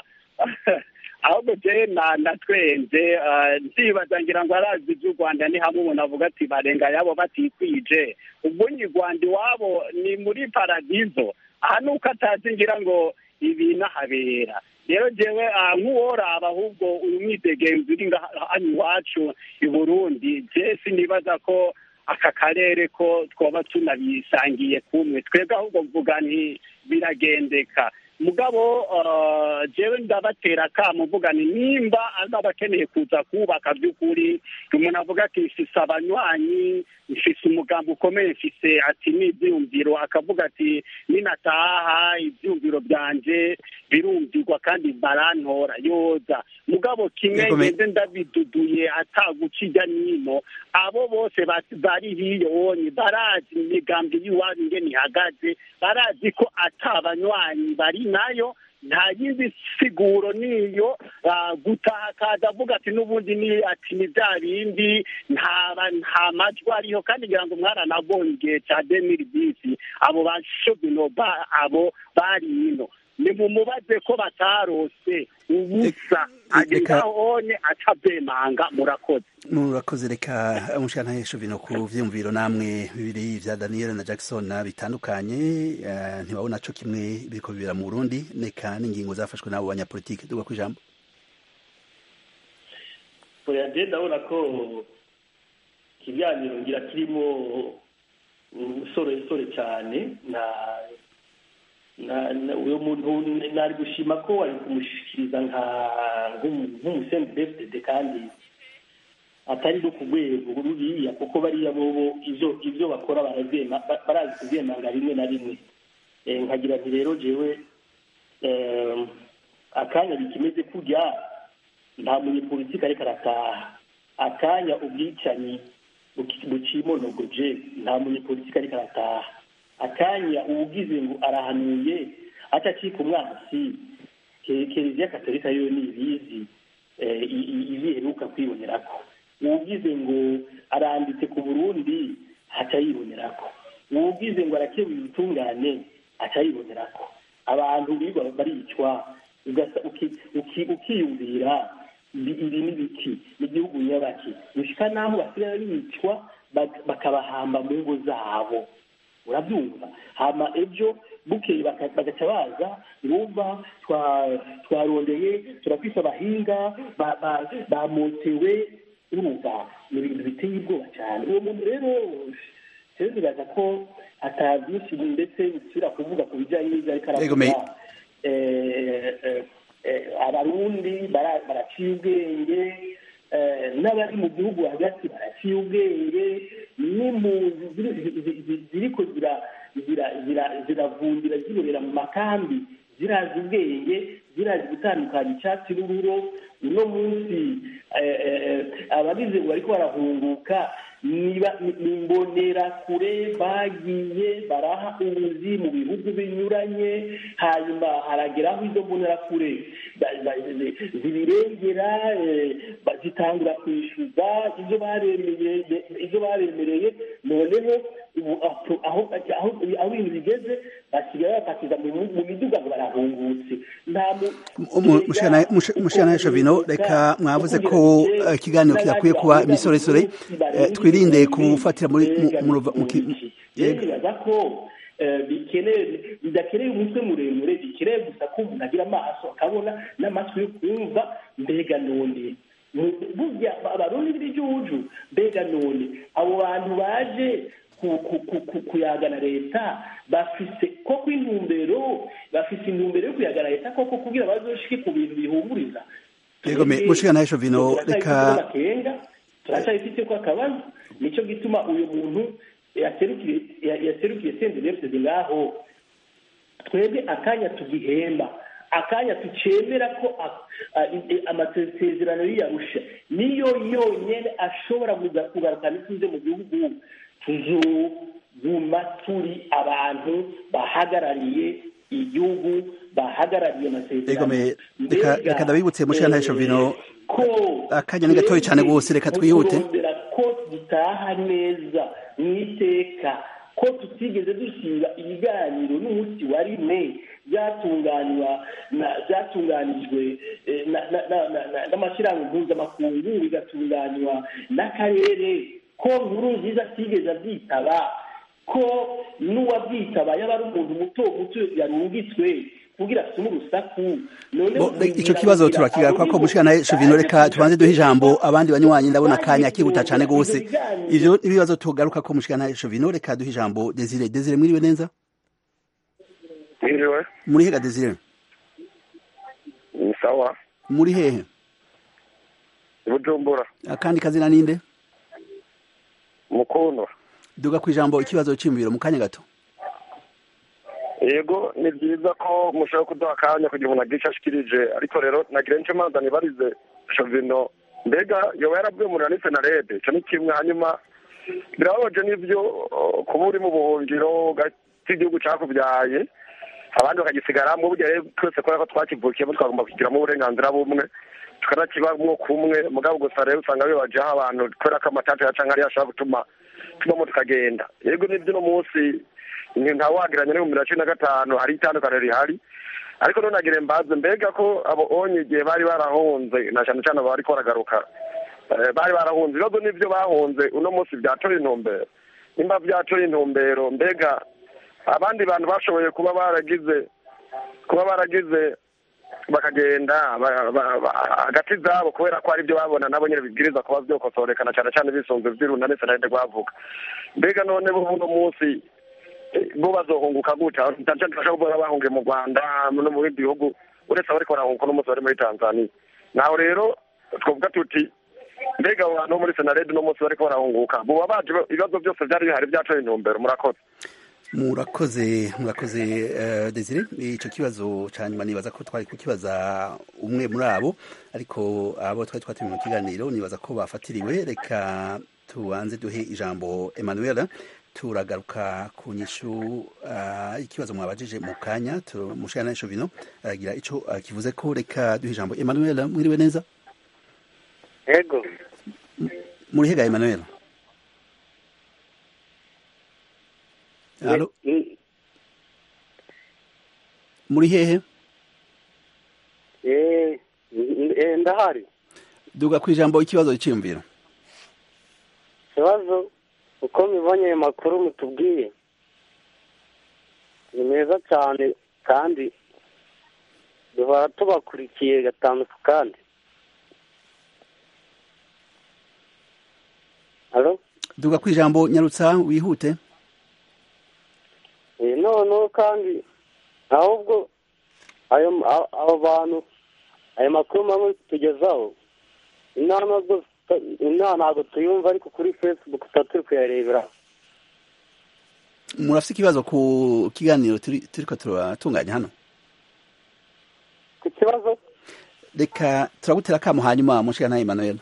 ahubwo jewe na natwenze ah, ndibaza ngira ngo arazi iby'u rwanda ni hamwe umuntu avuga ati barenga yabo batikwije ubwo ni rwanda iwabo ni muri paradizo aha ni uko atazi ngira ngo ibintu ahabera rero jewe ah, nk'uworaba ahubwo uyu mwidegenzi uri ngaha hano iwacu i burundi je sinibaza ko aka karere ko twaba tunabisangiye kumwe twebwe ahubwo mvuga nti biragendeka mugabo ah, jewe ndabatera akamo mvuga ni nimba azaba akeneye kuza kubaka by'ukuri umuntu avuga ati mfise abanywanyi mfise umugambi ukomeye mfise ati n'ivyiyumviro akavuga ati ninataha ivyumviro byanje birumvirwa kandi barantora yoza mugabo kimwe Yego, me- ngeze ndabiduduye ataguca ijya nino abo bose ba- bari hiyo wonye barazi imigambi y'iwabo ingene ihagaze barazi ko ata banywanyi bari nayo nta yindi siguro niyo ah, gutaha akaza avuga ati n'ubundi ni ati ni bya bindi nta ba- nta majwi ariho kandi ngira ngo mwaranabonye igihe cya demiri bisi abo bashobino ba abo bari ino nimumubaze ko batarose ubusa agenda honye atabemanga murakoze murakoze reka mushantahe shovino ku vyiyumviro namwe bibiri vya daniel na jackson bitandukanye eh, ntibabona co kimwe biriko bibera mu burundi neka n'ingingo zafashwe n'abo banyapolitike duga ku ijambo oya je ndabona ko ikiganiro ngira kirimo usoresore cyane na na na- uyo muntu nari gushima ko wari kumushikiriza nka nk'umusenidefdede kandi atari no ku rwego ruriya kuko bariya bobo ivyo ivyo bakora barazema ba- barazi kuzemanga rimwe na rimwe Eh, nkagira nti rero jewe eh, akanya bikimeze kurya nta munyepolitiki ariko arataha akanya ubwicanyi buki- bucimonogoje nta munyepolitiki ariko arataha akanya uwugize ngo arahanuye atacika umwansi ke- kiliziya katolika yo ni ibizi eh, i- i- ibiheruka kwibonerako uwugize ngo aranditse ku burundi haca yibonerako uwugize ngo arakebuye ubutungane aca yibonerako abantu birirwa baricwa ugasa- uki- uki- ukiyumvira ibi ibi ni biki ni igihugu nyabaki gushika n'aho basigaye bicwa bak- bakabahamba mu ngo zabo urabyumva hama ejo bukeye baka- bagaca baza ngumva twa- twarondeye turafise abahinga ba- ba- bamotewe urumva ni ibintu biteye ubwoba cyane uwo muntu rero rero bibaza ko ata byinshi ndetse bisubira kuvuga ku bijyanye n'ibyo ariko Yego, me- aravuga Eh, eh, eh, abarundi bara- baraciye ubwenge eh, n'abari mu gihugu hagati baraciye ubwenge n'impunzi ziri- zi- zi- zi- ziriko zira- zira- zira- ziravundira ziborera mu makambi zirazi ubwenge zirazi gutandukanya icyatsi n'ururo uno munsi eh, eh, abagize ngo bariko barahunguka niba- ni ni imbonerakure bagiye baraha ubuzi mu bihugu binyuranye hanyuma harageraho izo mbonerakure ba- ba- zi- zibirengera eh, ba- zitangura kwishyuza ibyo baremereye ibyo baremereye noneho ubu aho aho- aho aho ibintu bigeze basigaye bafatiza mu mu miduga ngo barahungutse nta mu- mushana shovino reka mwavuze ko eh, ikiganiro kidakwiye kuba imisoresore eh, twirinde kufatira muri mu- mu ruva- mu ki- rero bibaza ko eh, bikeneye bidakeneye umutwe muremure bikeneye gusa ko umuntu agira amaso akabona n'amatwi yo kumva mbega none Mu- burya abarundi b'igihugu mbega none abo bantu baje ku- ku- ku- ku- kuyagana leta bafise koko intumbero bafise intumbero yo kuyagana leta koko kugira bazoshike ku bintu bihumuriza yego me- mushana shovino reka amakenga turacyabifite ko akabazo nicyo gituma uyu muntu yaserukiye ya- yaserukiye sendebefuse ngaho twebwe akanya tugihemba akanya tucemera ko a- a- i- amasezerano y'iyarusha niyo yonyine ashobora kuza- kugarukana ituze mu gihugu tuzoguma turi abantu bahagarariye igihugu bahagarariye yego amasezerano me- reka reka ndabibutse mushana shovino ko akanya ni gatoya cyane rwose reka twihute turondera ko dutaha neza mu iteka ko tutigeze dushinga ibiganiro n'umunsi wa rimwe byatunganywa na- byatunganijwe eh, na- na- na- na- na- n'amashyirahamwe mpuzamakungu bigatunganywa n'akarere ko nkuru nziza atigeze abyitaba ko n'uwabyitaba yaba ari umuntu muto muto yarungitswe kugira asume urusaku none Bo, ico kibazo turakigaruka ko mushana shovino reka tubanze duhe ijambo abandi banywanyi ndabona akanya kihuta cyane rwose ivyo ibibazo tugaruka ko mushana shovino reka duhe ijambo desire desire mwiriwe neza Mwiriwe, muri hega desire ni sawa, muri hehe i Bujumbura, akandi kazina ninde Mukono. duga ku ijambo ikibazo cy'imibiro mu kanya gato Yego, ni byiza ko mushobora kuduha akanya kugira umuntu agire icyo ashikirije, ariko rero nagira nicyo manza nibarize Shovino, mbega yoba yaravuye muri Anise na Rede, ico ni kimwe, hanyuma birababaje n'ivyo uh, kuba uri mu buhungiro ugati igihugu cakuvyaye abandi bakagisigaramwo burya rero twese kubera ko twakivukiyemo twagomba kugiramo uburenganzira bumwe tukanakibamwo kumwe mugabo gusa rero usanga bibajeho abantu kubera ko amatata yaca nkariya ashobora gutuma tubamo tukagenda yego n'ibyo uno munsi ntawagiranye n'ibihumbi na cumi na gatanu hari itandukaniro rihari ariko none nagire mbaze mbega ko abo onye igihe bari barahunze na cyane cyane bariko baragaruka eh, bari barahunze ibibazo n'ivyo bahunze uno munsi vyatoye intumbero nimba vyatoye intumbero mbega abandi bantu bashoboye kuba baragize kuba baragize bakagenda ba- ba- ba- hagati zabo kubera ko ari byo babona nabo nyine bibwiriza kuba vyokosorekana cyane cyane bisunze vy'irunda ndetse na rwavuga mbega none bo uno munsi eh, bo bazohunguka gutya cyane cyane turashaka kuvuga bahungiye mu rwanda no mu bindi bihugu uretse abariko barahunguka uno munsi bari muri tanzania naho rero twavuga tuti mbega abo bantu bo muri senarede uno munsi bariko barahunguka boba baje ibibazo byose vyari bihari vyatoye intumbero murakoze murakoze murakoze uh, desire ico kibazo ca nyuma nibaza ko twari kukibaza umwe muri abo ariko abo twari twatumiye mu kiganiro nibaza ko bafatiriwe reka tubanze duhe ijambo emmanuel turagaruka ku nyishu uh, ikibazo mwabajije mu kanya mushana shovino aragira ico uh, kivuze ko reka duhe ijambo emmanuel mwiriwe neza ego muri hega emmanuel Alo? muri hehe eh eh, ndahari duga ku ijambo ikibazo cyiyumviro ikibazo uko mibonye ayo makuru mutubwiye ni meza cyane kandi duhora tubakurikiye gatanu ku kandi halo duga ku ijambo nyarutsa wihute Eh, noneho kandi ahubwo ayo abo bantu ayo makuru mamwe tugezaho inama zo inaha ntabwo tuyumva ariko kuri facebook tuba turi kuyarebera murafite ikibazo ku kiganiro turi- turiko turatunganya hano ku kibazo reka turagutera akamo hanyuma mushikana Emmanuel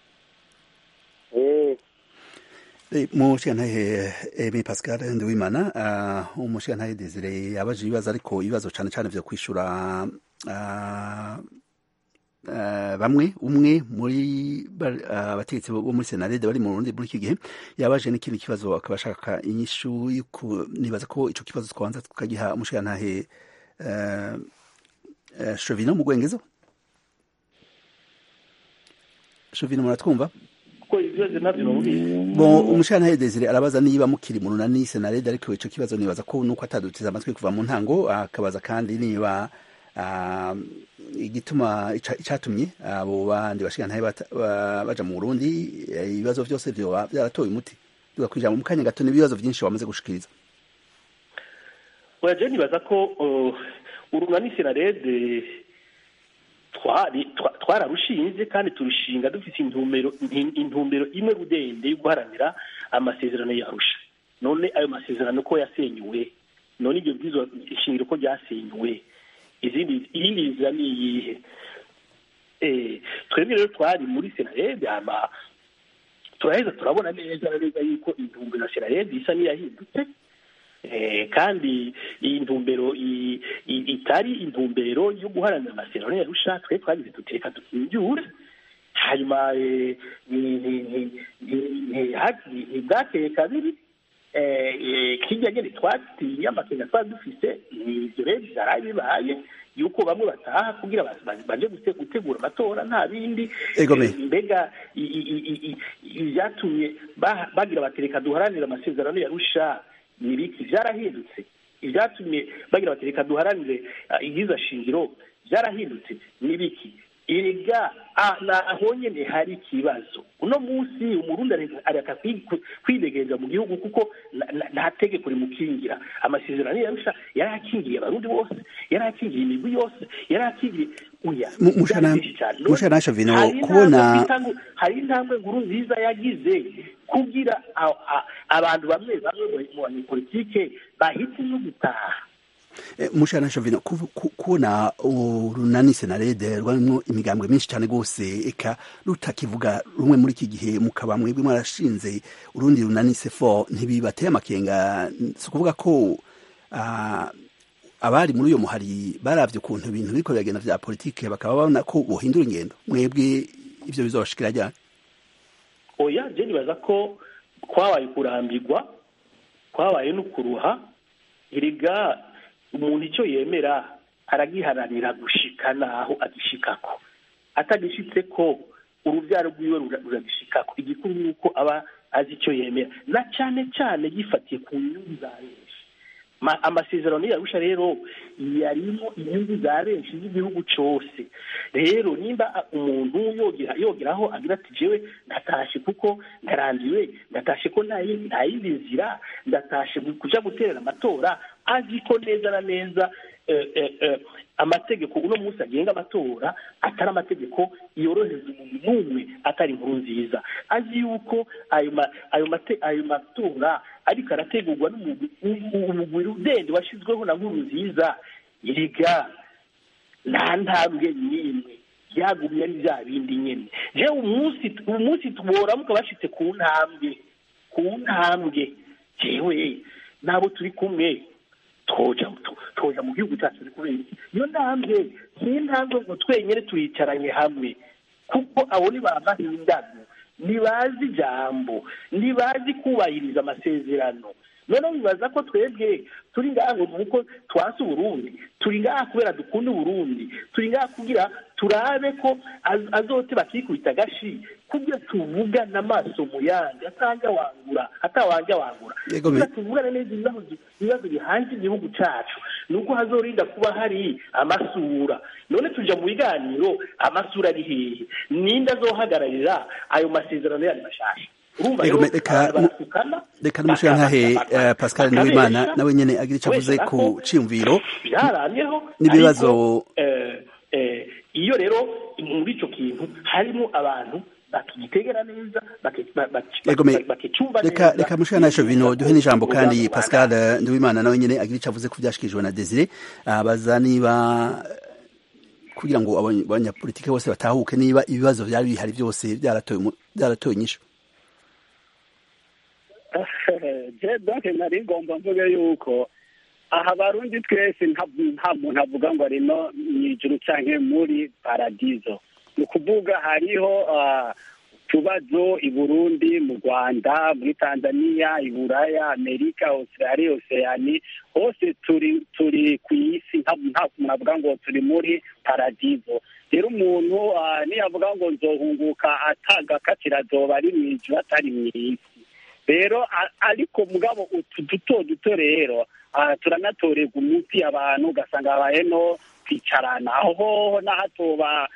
eh Eh, mushikanahe Emi Pascal Nduwimana uh, umushikanahe Desire yabaje ibibazo ariko ibibazo cane cane vyo kwishura uh, uh, bamwe umwe muri ba- ah, abategetsi bo muri senarede bari mu Burundi muri iki gihe yabaje n'ikindi kibazo akaba ashaka inyishu yuko nibaza ko ico kibazo twanza tukagiha umushikanahe uh, uh, Chovino mu Gwengezo Chovino muratwumva kuko ibibazo nabyo babubizi Bon, umushana Desire arabaza niba mukiri mu runani senarede ariko ico kibazo nibaza ko nuko atadutiza amatwi kuva mu ntango akabaza kandi niba ah, igituma ica- icatumye abo bandi bashikana baja mu Burundi eh, ibibazo vyose vyoba vyaratoye umuti duga kwijambo mu kanya gato n'ibibazo vyinshi wamaze gushikiriza oya je nibaza ko uh, urunani senarede twari twa- twararushinze kandi turushinga dufite intumbero in- intumbero imwe rudende yo guharanira amasezerano yarusha none ayo masezerano ko yasenyuwe none ibyo bwizo ishingiro ko ryasenyuwe izindi iyindi nzira ni iyihe eh twebwe rero twari muri senarede ama turaheza turabona neza na neza yuko intumbero ya senarede isa n'iyahindutse Eh, kandi iyi ntumbero i- i- itari intumbero yo guharanira amasezerano yarusha twe twagize duteka dukinjure hanyuma eh, ni- ni- ni- ni- ni- ha- ni- ntibwakeye kabiri eh, eh, kirya nyene twatiye amakenga twari dufise ni ivyo rero vyaraye bibaye yuko bamwe bataha kugira ba- ba- baje gute- gutegura amatora nta bindi Egome. Eh, mbega i- i- i- i- i- ivyatumye ba- bagira batereka duharanire amasezerano yarusha ni ibiki vyarahindutse ivyatumye bagira bati reka duharanire ah, ibyiza shingiro vyarahindutse ni ibiki erega ah, naho nyene hari ikibazo uno munsi umurundi areka- areka kwi- kwidegenza mu gihugu kuko na- na- nta tegeko rimukingira amasezerano yarusha yari akingiye abarundi bose yari akingiye imigwi yose yari akingiye uya Mu- mushana- byari byinshi cyane. None mushana Shavino, hari kubona- intambwe twita ngo- hari intambwe nkuru nziza yagize kugira a- a- abantu bamwe bamwe mu- mu banyepolitike bahitamo gutaha Eh, mushana Shavino kuv- ku- kubona urunani senarede rwarimwo imigambwe myinshi cyane gose eka rutakivuga rumwe muri iki gihe mukaba mwebwe mwarashinze urundi runani sefo ntibibateye amakenga si ukuvuga ko ah, abari muri uyo muhari baravye ukuntu ibintu biriko biragenda vya politike bakaba babona ko bohindura ingendo mwebwe ivyo bizobashikira ryari oya je nibaza ko kwabaye kurambirwa kwabaye no kuruha erega umuntu icyo yemera aragiharanira gushika naho agishikako atagishitse ko urubyaro rwiwe rura- ruragishikako igikuru ni uko aba azi icyo yemera na cyane cyane gifatiye ku nyungu za benshi Ma- amasezerano yarusha rero yarimo inyungu za benshi z'igihugu cyose rero nimba a- umuntu yogera yogeraho agira ati jewe ndatashe kuko ndarambiwe ndatashe ko nta yindi nta yindi nzira ndatashe gu- kuja guterera amatora azi ko neza na neza eh, eh, eh, amategeko uno munsi agenga amatora atari amategeko yorohereza umuntu n'umwe atari inkuru nziza azi yuko ayo ma- ayo mate- ayo matora ariko arategurwa n'umugwi umugwi udende washyizweho na nkuru nziza erega nta ntambwe n'imwe byagumye ari bya bindi nyine jewe umunsi umunsi tuboramuka bashitse ku ntambwe ku ntambwe jewe n'abo turi kumwe twoja tu- twoja mu gihugu cyacu turi kubera iki iyo ntambwe si intambwe ngo twenyine tuyicaranye hamwe kuko abo ni ba mahindano ntibazi ijambo ntibazi kubahiriza amasezerano noneho bibaza ko twebwe turi ngaha ngo ni uko twasi uburundi turi ngaha kubera dukunda uburundi turi ngaha kugira turabe ko az- azote bakikubita agashi kugira tuvugane amaso mu yandi atanga wangura atawanja wangura Yego, me- kugira tuvugane neza ibibazo ibibazo bihanze igihugu cacu ni uko hazorinda kuba hari amasura none tuja mu biganiro amasura ari hehe ninde azohagararira ayo masezerano yandi mashasha urumva Yego, rero me- reka abantu mu- barasukana reka n'umushirantahe baka- eh, Pascal bakabesha, Nduwimana nawe nyene agira ico avuze kubeshya ku ko ciyumviro byaramyeho n'ibibazo ariko, eh, eh, iyo rero muri ico kintu harimo abantu bakigitegera neza baki- ba- baki- Yego, me- bakicumva reka neza reka mushana Shovino duhe n'ijambo kandi Umugambi Pascal Nduwimana nawe nyene agira ico avuze ku vyashikirijwe na Desire abaza niba kugira ngo abanya- abanyapolitike bose batahuke niba ibibazo vyari bihari byose byaratoye umu- byaratoye inyishu je donc nari ngomba mvuge yuko aha abarundi twese nta nta muntu avuga ngo ari no mw'ijuru canke muri paradizo ni ukuvuga hariho ah, utubazo i burundi mu rwanda muri tanzania i buraya amerika australia oceani hose turi turi ku isi nta nta muntu avuga ngo turi muri paradizo rero umuntu ah, niyavuga ngo nzohunguka atagakatira azoba ari mw'ijuru atari mw'isi rero a- ariko mugabo utu duto duto rero ah, turanatorerwa umuti abantu ugasanga habaye no kwicarana aho hoho n'ahatoba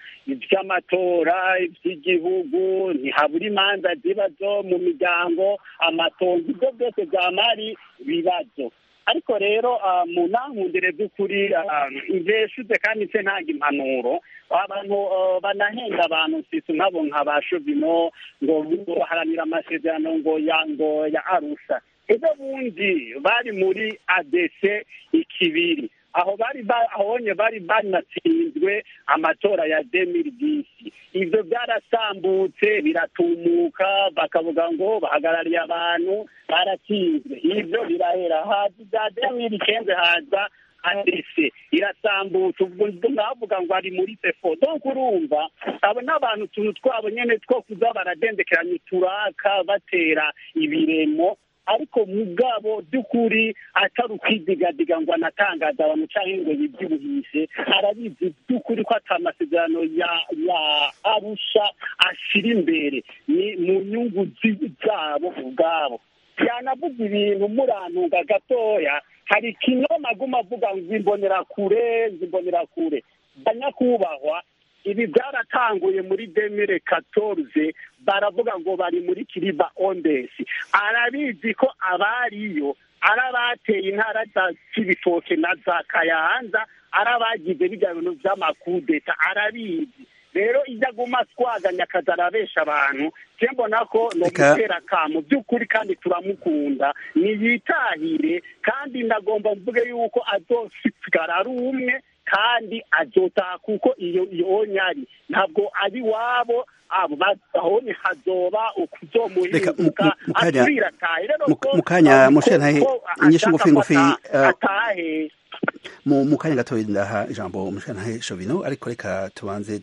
iby'amatora iby'igihugu ntihabura imanza ziba zo mu miryango amatongo ibyo byose byamari ibibazo ariko rero ah, mu nankundire by'ukuri ah, jeshuze kandi nse ntanga impanuro abantu ah, banahenda abantu mfise nkabo nka ba shovino ngo ngo baharanira amasezerano ngo ya ngo ya arusha ejo bundi bari muri adc ikibiri aho bari ba- ahonye bari banatsinzwe amatora ya demiri disi ivyo byarasambutse biratumuka bakavuga ngo bahagarariye abantu baratsinzwe ivyo birahera haza ibya demiri kenze haza adese irasambutse ubwo navuga ngo ari muri sefo donc urumva abo n'abantu utuntu twabo nyene two kuza baradendekeranya uturaka batera ibiremo ariko mugabo by'ukuri atari ukwidigadiga ngo anatangaza abantu cyangwa ngo yibyibuhishe arabizi by'ukuri ko ata amasezerano ya ya arusha ashira imbere ni mu nyungu zi- zabo ubwabo yanavuga ibintu murantunga gatoya hari ikinyoma aguma avuga ngo imbonera kure imbonera kure banyakubahwa ibi byaratanguye muri demire katorze baravuga ngo bari muri kiriba ondesi arabizi ko abariyo ari abateye intara za kibitoke na za kayanza ari abagize bijya bintu by'amakudeta arabizi rero iyo aguma twaganya akazi arabesha abantu je mbona ko ni Reka- umutera kamo by'ukuri kandi turamukunda niyitahire kandi ndagomba mvuge yuko azosigara ari umwe kandi azotaha kuko iyo iyo nyari ntabwo ari wabo abo bahonye hazoba Reka, mu- ukuzomuhinduka mu- mu kanya- asubira atahe rero mu- ko mu kanya, ko- Mushe Ntahe, ko inyishu ashaka ngufi ko ngufi, ata- eh, atahe mu mu kanya gatoya ndaha ijambo mushanahe Shovino ariko reka tubanze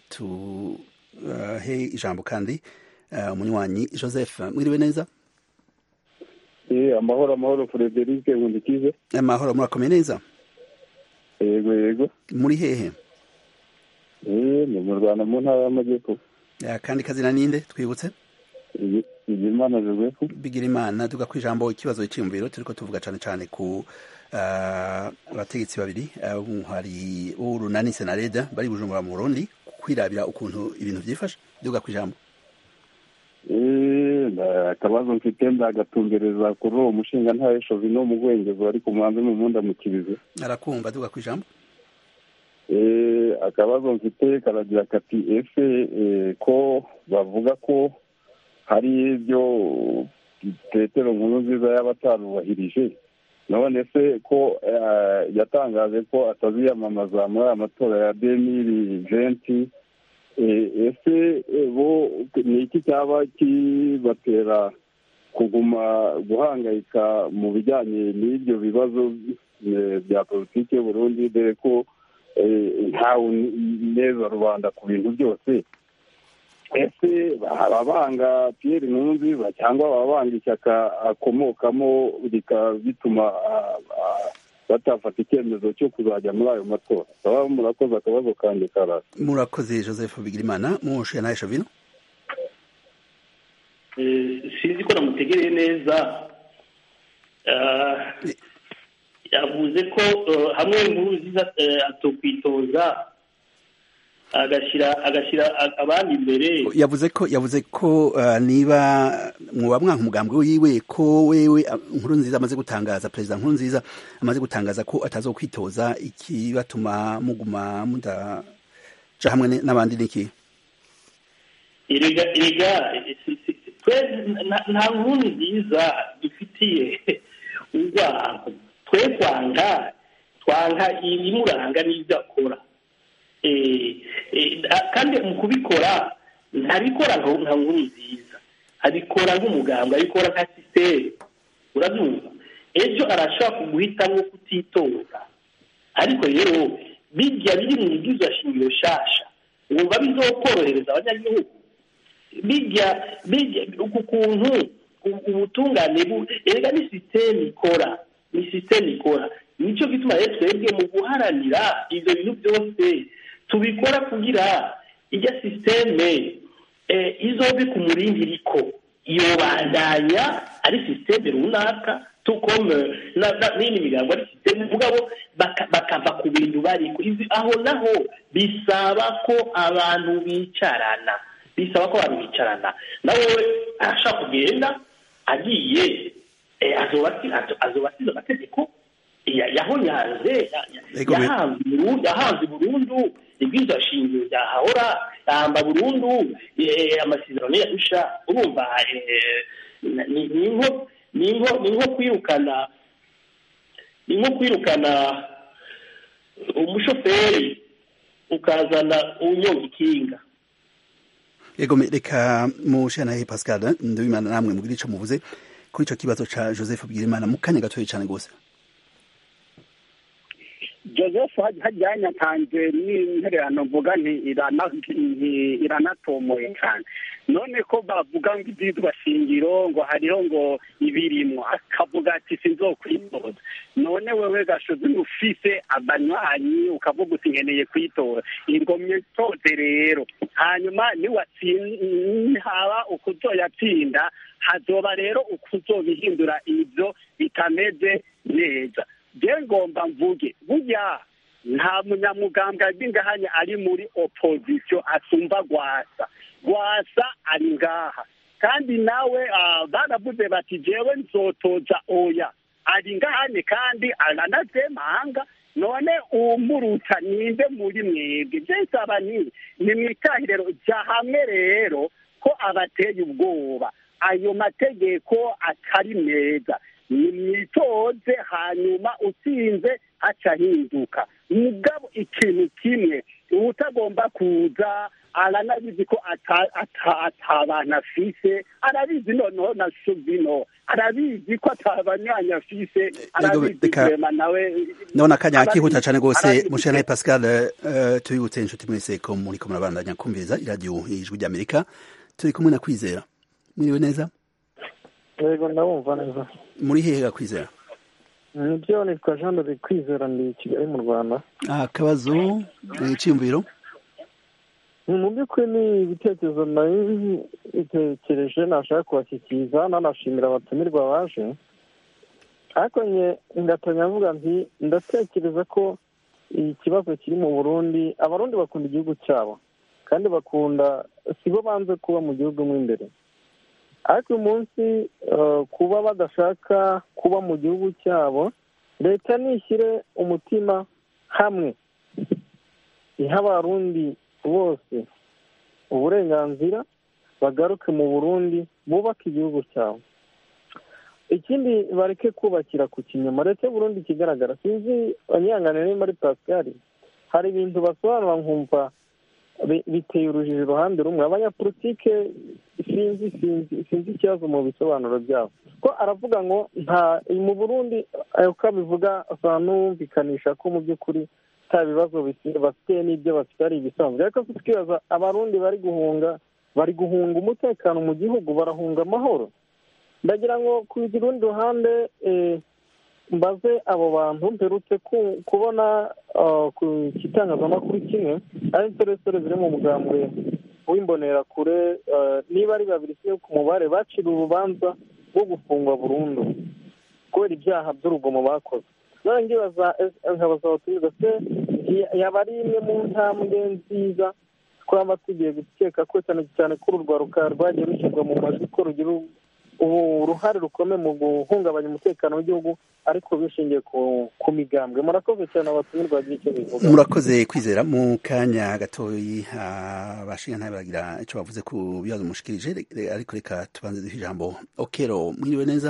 tuhe ijambo kandi eh, umunywanyi Joseph mwiriwe neza Eh, amahoro amahoro Frederic Nkundikize amahoro murakomeye neza yego yego muri hehe eh ni mu Rwanda mu ntara y'amajyepfo Eh, kandi kazina ninde twibutse Igimana Joseph bigira imana tuga ku ijambo ikibazo cyiyumviro turiko tuvuga cane cane ku eh, abategetsi babiri eh, hari urunani senareda bari bujumbura mu Burundi kwirabira ukuntu ibintu vyifashe duga ku ijambo eh nda- akabazo mfite ndagatumbereza kuri uwo mushinga ntawe Shovino mu Bwengezi ariko mubanze mu munda mu kibizi arakumva duga ku ijambo eh akabazo mfite karagira kati ese eh, ko bavuga ko hari ibyo petero nkuru nziza yaba atarubahirije none se ko eh, yatangaje ko ataziyamamaza muri aya matora ya demiri venti Eh, ese eh, bo ni iki cyaba kibatera kuguma guhangayika mu bijyanye n'ibyo bibazo eh, bya politiki y'uburundi dore ko eh, ntawe neza rubanda ku bintu byose ese baba banga Pierre Nkurunziza cyangwa baba banga ishyaka akomokamo bikaba bituma ah, ah, batafata icyemezo cyo kuzajya muri ayo matora baba murakoze akabazo kanjye karasa murakoze Joseph bigira imana mushanahe Shovino Eh, sinzi ko namutegereye neza Ah, yavuze ko eh, hamwe inkuru nziza eh, atokwitoza agashyira agashyira a- abandi imbere yavuze ko yavuze ko uh, niba mwoba mwanka umugambwe wiwe ko wewe uh, nkuru nziza amaze gutangaza perezida nkuru nziza amaze gutangaza ko atazokwitoza ikibatuma muguma mudaja hamwe ne- n'abandi niki erega erega si- si- si- twe nta- nta nkuru nziza dufitiye urwango twe kwanga twanga ibimuranga n'ibyo akora Eh, eh, a- kandi mu kubikora ntabikora nka nka nkuru nziza abikora nk'umuganga abikora nka sisiteme urabyumva ejo arashobora kuguhitamo kutitoza ariko rero bijya biri mu ibwirizwa shingiro shasha wumva bizokorohereza abanyagihugu bijya bijya uku kuntu u- ubutungane bu- erega ni sisiteme ikora ni sisiteme ikora nicyo gituma rero twebwe mu guharanira ibyo bintu byose tubikora kugira ijya sisiteme eh, izobe ku murindi iriko yobandanya ari sisiteme runaka tukome na- na- n'indi migambo ari sisiteme mugabo baka- bakava ku bintu bariko Izi- aho naho bisaba ko abantu bicarana bisaba ko abantu bicarana nawe arashaka kugenda agiye eh, azoba asi- azo- azoba asize amategeko ya- yahonyanze ya- ya- Ego me- yahanze Buru- yahanze burundu ibwirizwa shingiro ryahahora yahamba burundu eh, amasezerano yadusha urumva eh, ni ni nko ni nko ni nko kwirukana ni nko kwirukana umushoferi ukazana unyonga ikinga Ego me- reka mushanahe Pascal ndabimana namwe mugire ico muvuze kuri ico kibazo ca Joseph Bwirimana mu kanya gatoya cane gose joseph hajyanye atanze n'intererano mvuga nti irana- nti iranatomoye cyane none ko bavuga ngo ibyitwa shingiro ngo hariho ngo ibirimo akavuga ati sinzokwitoza none wewe gashozi ufise abanywanyi ukavuga uti nkeneye kwitora ingomye toze rero hanyuma niwatsinhaba ukuzoyatsinda hazoba rero ukuzobihindura ibyo bitameze neza je ngomba mvuge burya nta munyamugambwe b'ingahanya ari muri opozisiyo asumba gwasa gwasa ari ngaha kandi nawe ah, baravuze bati jewe nzotoza oya ari ngahane kandi aranazemanga none umuruta ninde muri mwebwe byensaba ni ni mwitahirero jya hamwe rero ko abateye ubwoba ayo mategeko atari meza nimwitoze hanyuma utsinze aca ahinduka mugabo ikintu kimwe utagomba kuza aranabizi ko ata- ata- atabantu afise arabizi noneho na suvino arabizi ko atabanywanyi afise arabizi reka- rema nawe ndabona akanya arabizi- kihuta cane gose arabizi- mushanahe Pascal eh, tubibutse inshuti mwese ko muriko murabandanya kumviriza iradiyo ijwi ry'Amerika turi kumwe na Kwizera mwiriwe neza yego ndabumva neza muri hehe ga Kwizera nibyo nitwa jean de kwizera ndi i kigali mu rwanda akabazo eh, iciyumviro mu by'ukuri ni ibitekerezo nari bitekereje nashaka kubashyikiriza nanashimira abatumirwa baje ariko nye ngatanya mvuga nti ndatekereza ko ikibazo kiri mu burundi abarundi bakunda igihugu cyabo kandi bakunda si bo banze kuba mu gihugu mo imbere ariko uyu munsi eh, kuba badashaka kuba mu gihugu cyabo leta nishyire umutima hamwe iha abarundi bose uburenganzira bagaruke mu burundi bubake igihugu cyabo ikindi bareke kubakira ku kinyoma leta y'uburundi ikigaragara sinzi abanyihanganira niba ari pascal hari ibintu basobanura nkumva bi- biteye urujijo iruhande rumwe abanyapolitike sinzi sinzi sinzi ikibazo mu bisobanuro byabo ko aravuga ngo nta mu burundi eh, uko abivuga asa n'umvikanisha ko mu by'ukuri nta bibazo bisi- bafite n'ibyo bafite ari ibisanzwe ariko se tukibaza abarundi bari guhunga bari guhunga umutekano mu gihugu barahunga amahoro ndagira ngo ku rundi ruhande eh, mbaze abo bantu mperutse ku- kubona ah, ku kitangazamakuru kimwe ari insoresore ziri mu mugambwe w'imbonerakure ah, niba ari babiri se ku mubare bacira urubanza rwo gufungwa burundu kubera ibyaha by'urugomo bakoze none ngibaza eh, nkabaza abatumirwa se nti- yaba ari imwe mu ntambwe nziza twaba tugiye gukeka ko cyane cyane ko uru rwaruka rwagiye rushyirwa mu majwi ko rugira ubu uruhare rukomeye mu guhungabanya umutekano w'igihugu ariko bishingiye ku ku migambwe murakoze cyane abatumirwa bagira icyo bivuga murakoze kwizera mu kanya gatoyi abashinga ntabe bagira icyo bavuze ku bibazo mushikirije re- ariko reka tubanze duhe ijambo okero mwiriwe neza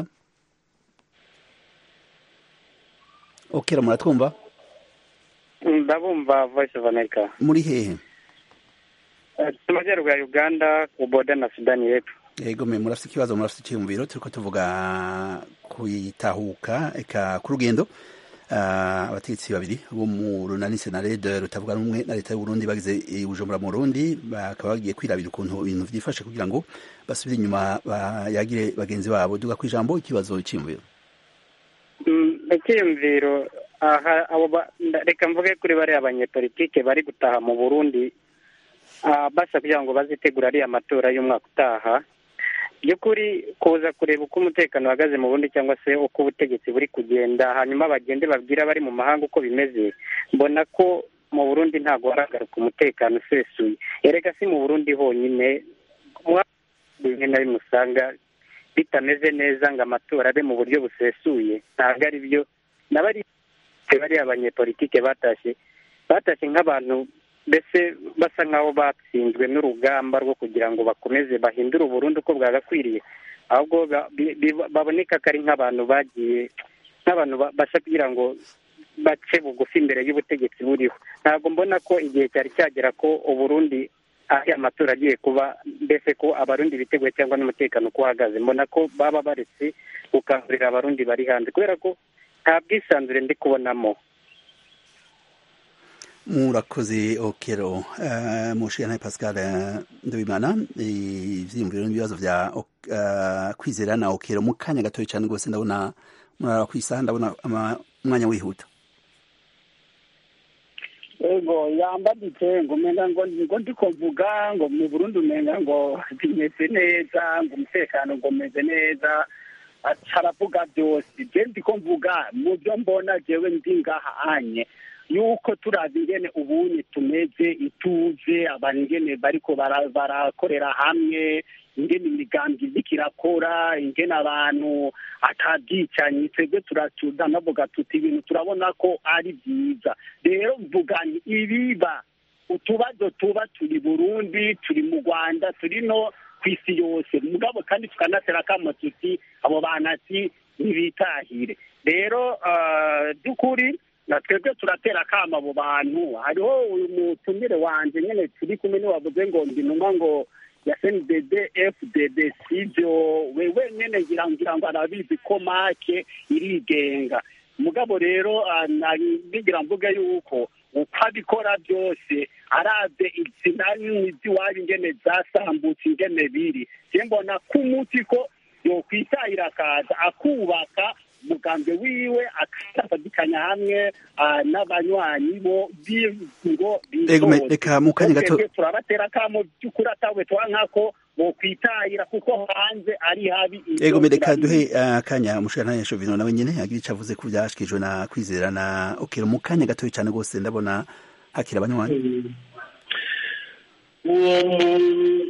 okero muratwumva ndabumva voice of america muri hehe Eh, mu majyaruguru ya uganda ku boda na sudani y'epfo yego me murafite ikibazo murafite icyiyumviro turiko tuvuga kuyitahuka eka ku rugendo Ah, abategetsi babiri bo mu runani senarede rutavuga rumwe na leta y'uburundi bagize i bujumbura mu burundi bakaba bagiye kwirabira ukuntu ibintu vyifashe kugira ngo basubire inyuma bayagire bagenzi babo duga ku ijambo ikibazo cyiyumviro Mm, icyiyumviro aha abo ba- nda- reka mvuge kuri bariya abanyepolitike bari gutaha mu burundi ah, basa kugira ngo bazitegura ariya matora y'umwaka utaha by'ukuri kuza kureba uko umutekano uhagaze mu burundi cyangwa se uko ubutegetsi buri kugenda hanyuma bagende babwire abari mu mahanga uko bimeze mbona ko mu burundi ntabwo haragaruka umutekano usesuye erega si mu burundi honyine mu rimwe na rimwe usanga bitameze neza ngo amatora abe mu buryo busesuye ntabwo ari byo n'abari bariya abanyepolitike batashye batashye nk'abantu mbese basa nk'aho batsinzwe n'urugamba rwo kugira ngo bakomeze bahindure uburundi uko bwagakwiriye ahubwo ba- bi- bi- baboneka ko ari nk'abantu bagiye nk'abantu ba- bashaka kugira ngo bace bugufi imbere y'ubutegetsi buriho ntabwo mbona ko igihe cyari cyagera ko uburundi aho amatora agiye kuba mbese ko abarundi biteguye cyangwa n'umutekano uko uhagaze mbona ko baba baretse gukangurira abarundi bari hanze kubera ko nta bwisanzure ndi kubonamo murakoze okero uh, mushikana pascal eh, ndabimana ivyiyumviro n'ibibazo vya Ok- eh, kwizera na okero mu kanya gatoyi cyane rwose ndabona murara kwisaha ndabona ama- umwanya wihuta ego yambaditse ngo umenga ngo ngo ndiko mvuga ngo mu burundi umenga ngo bimeze neza ngo umutekano ngo umeze neza ati aravuga byose je ndiko mvuga mu byo mbona jewe ndi ngaha anye yuko turazi ingene ubunye tumeze ituze abantu ingene bariko bara- barakorera hamwe ingene imigambi iriko irakora ingene abantu atabyicanyi twebwe turatuza navuga tuti ibintu turabona ko ari byiza rero mvuga nti ibiba utubazo tuba turi burundi turi mu rwanda turi no ku isi yose mugabo kandi tukanatera akamo tuti abo bantu ati ntibitahire rero ah, by'ukuri na twebwe turatera akamo abo bantu hariho uyu mutumire wanje nyene turi kumwe niwavuze ngo ndi ntumwa ngo ya sndd fdd sibyo wewe nyene ngira ngira ngo arabizi ko make irigenga mugabo rero ah, nari ngira mvuge yuko uko abikora byose arabye izina n'iziwari ingene zasambutse ingene biri je mbona ko umuti ko yokwitahira akaza akubaka umugambi wiwe akasadikanya hamwe ah, n'abanywanyi bo ngo Ego, me- reka mu kanya gato- Twebwe turabatera akamo by'ukuri atawe twankako bokwitahira kuko hanze ari habi ego me reka duhe uh, kanya mushikana Shovino nawe nyene agira ico avuze ku vyashikijwe na kwizera na okero mu kanya gatoyi cyane rwose ndabona hakira abanywanyi uwo mu-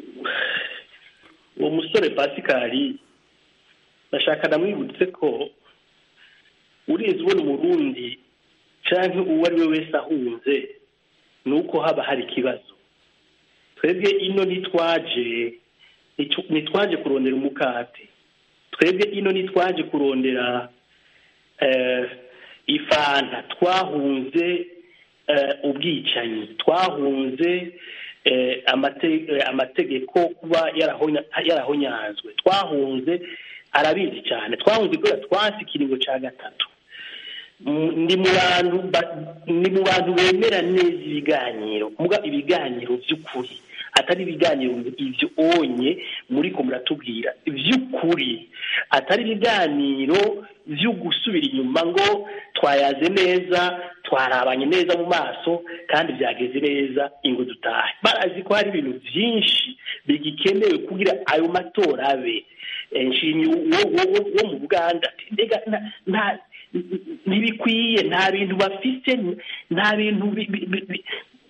uwo musore pasikari bashaka namwibutse ko urizi ubona umurundi canke uwo ari we wese ahunze ni uko haba hari ikibazo twebwe ino ntitwaje ntitu- ntitwaje kurondera umukate twebwe ino ntitwaje kurondera eh, ifanta twahunze eh, ubwicanyi twahunze eh, amate- eh, amategeko kuba yarahonya- yarahonyanzwe twahunze arabizi cyane twahunze kubera twasi ikiringo cya gatatu Mm, ni mu bantu ba- ni mu bantu bemera neza ibiganiro muga ibiganiro by'ukuri atari ibiganiro ibyo onye muri ko muratubwira by'ukuri atari ibiganiro byo gusubira inyuma ngo twayaze neza twarabanye neza mu maso kandi byageze neza ingo dutahe barazi ko hari ibintu byinshi bigikenewe kugira ayo matora abe Eh, nshimye wo wo- wo- wo mu buganda ati, mbega nta- nta ntibikwiye nta bintu bafite nta bintu bi- bi- bi- bi-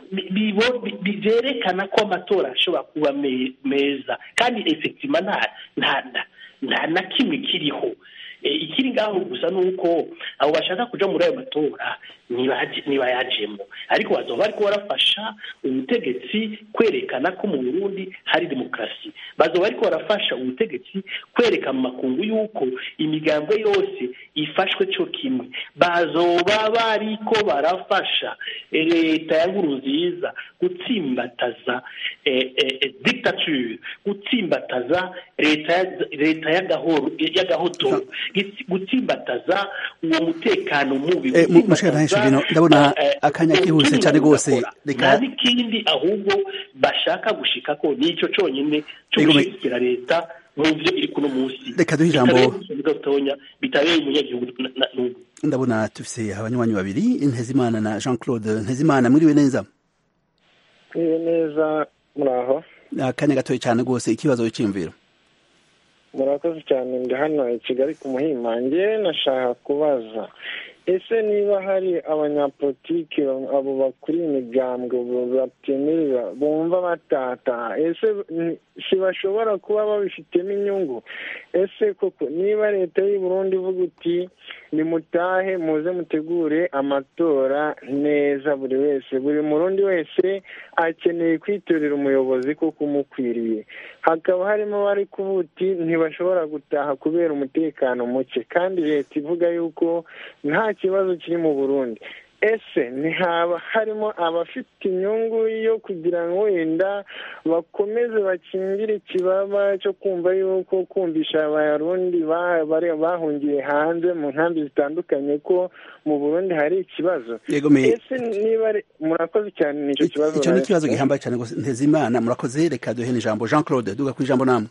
bi- bibo- bi- bi- byerekana ko amatora ashobora kuba me- meza kandi efektima nta nta nta- nta na kimwe kiriho Eh, ikiri ngaho gusa ni uko abo bashaka kuja muri ayo matora ntibaje- ntibayajemo ariko bazoba bariko barafasha ubutegetsi kwerekana ko mu burundi hari demokarasi bazoba bariko barafasha ubutegetsi kwereka mu makungu y'uko imigambwe yose ifashwe cyo kimwe bazoba bariko barafasha eh, leta ya nkurunziza gutsimbataza eh, eh, eh, dictature gutsimbataza leta ya- leta y'agahoro y'agahotoro gitsi- gutsimbataza uwo mutekano mubi Eh, mu- mushika ntahe Shuvino, ndabona eh, eh, akanya kihuse cyane rwose gukora. reka nta n'ikindi ahubwo bashaka gushika ko nicyo cyonyine cyo Ego, me- gushyigikira leta mu byo iri kuno munsi Reka duhe ijambo- Bitabeye gusa gatonya bitabeye umunyagihugu na- na- n'ubu ndabona dufise abanywanyi babiri ntezimana na jean claude ntezimana mwiriwe neza Mwiriwe neza muri aho akanya gatoya cyane rwose ikibazo cy'imviro murakoze cyane ndi hano i kigali ku muhima njye nashaka kubaza ese niba hari abanyapolitiki abo bakuriye imigambwe batemerera bumva batataha ese ni- si bashobora kuba babifitemo inyungu ese koko niba leta y'u Burundi ivuga uti nimutahe muze mutegure amatora neza buri wese buri murundi wese akeneye kwitorera umuyobozi kuko umukwiriye hakaba harimo abari kuvuga uti ntibashobora gutaha kubera umutekano muke kandi leta ivuga yuko nta kibazo kiri mu burundi ese ntihaba harimo abafite inyungu yo kugira ngo wenda bakomeze bakingire ikibaba cyo kumva yuko kumvisha abarundi ba- bari- bahungiye hanze mu nkambi zitandukanye ko mu burundi hari ikibazo Yego, me- ese niba ari- murakoze cyane nicyo kibazo icyo ni nari ikibazo mfite. gihambaye cyane rwose ntezimana murakoze reka duhe n'ijambo jean claude duga ku ijambo namwe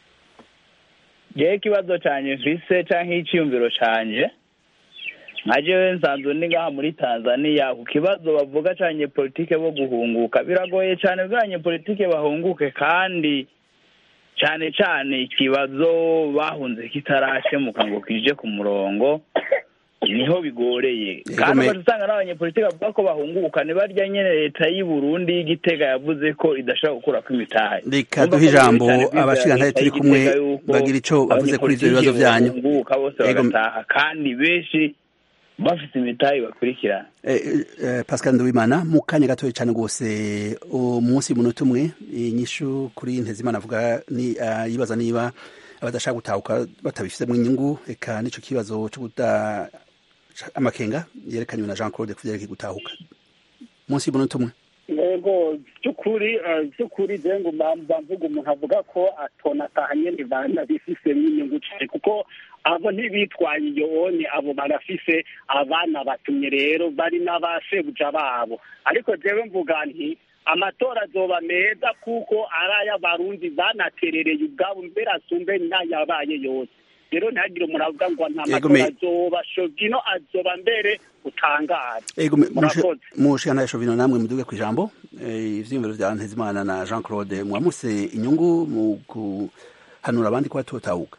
ngewe ikibazo cyanjye mvise cyangwa icyiyumviro cyanjye nka jewe nsanzwe ndi ngaha muri tanzania ku kibazo bavuga cyane politike bo guhunguka biragoye cyane bwanye politike bahunguke kandi cyane cyane ikibazo bahunze kitarashemuka ngo kije ku murongo niho bigoreye kandi me- ugaca usanga n'abanyepolitike bavuga ko bahunguka ni barya nyene leta y'i burundi y'igitega yavuze ko idashobora gukurako imitahe reka Urumva duhe ko ijambo bigoye cyane kwizera abashikantare leta turi kumwe y'Igitega yuko bagira ico bavuze kuri ivyo bibazo abanyepolitike byanyu bahunguka bose Yego, bagataha kandi benshi bafite imitahe bakurikirana Eh, eh, Pascal Nduwimana mu kanya gatoya cyane rwose umunsi munota umwe inyishu kuri Ntezimana avuga ni ah, yibaza niba abadashaka gutahuka batabifitemo inyungu eka nico kibazo cyo guta amakenga yerekanywe na Jean Claude kuvyerekeye gutahuka munsi munota umwe yego by'ukuri eh, by'ukuri je ngo mba mvuga umuntu avuga ko atonataha nyene bana bifisemo inyungu cyane kuko abo ntibitwaye iyo onye abo barafise abana batumye rero bari n'abasebuja babo ariko jewe mvuga nti amatora azoba meza kuko ari ay'abarundi banaterereye ubwabo mbere asumbe n'ayabaye yose rero ntihagire umuntu avuga ngo nta Yego, matora me- azoba shogino azoba mbere utangaje Ego me- Murakoze. mushikantare Shovino namwe muduge ku ijambo eh, ivyiyumviro vya Ntezimana na Jean Claude mwamuse inyungu mu guhanura abandi ko batotahuka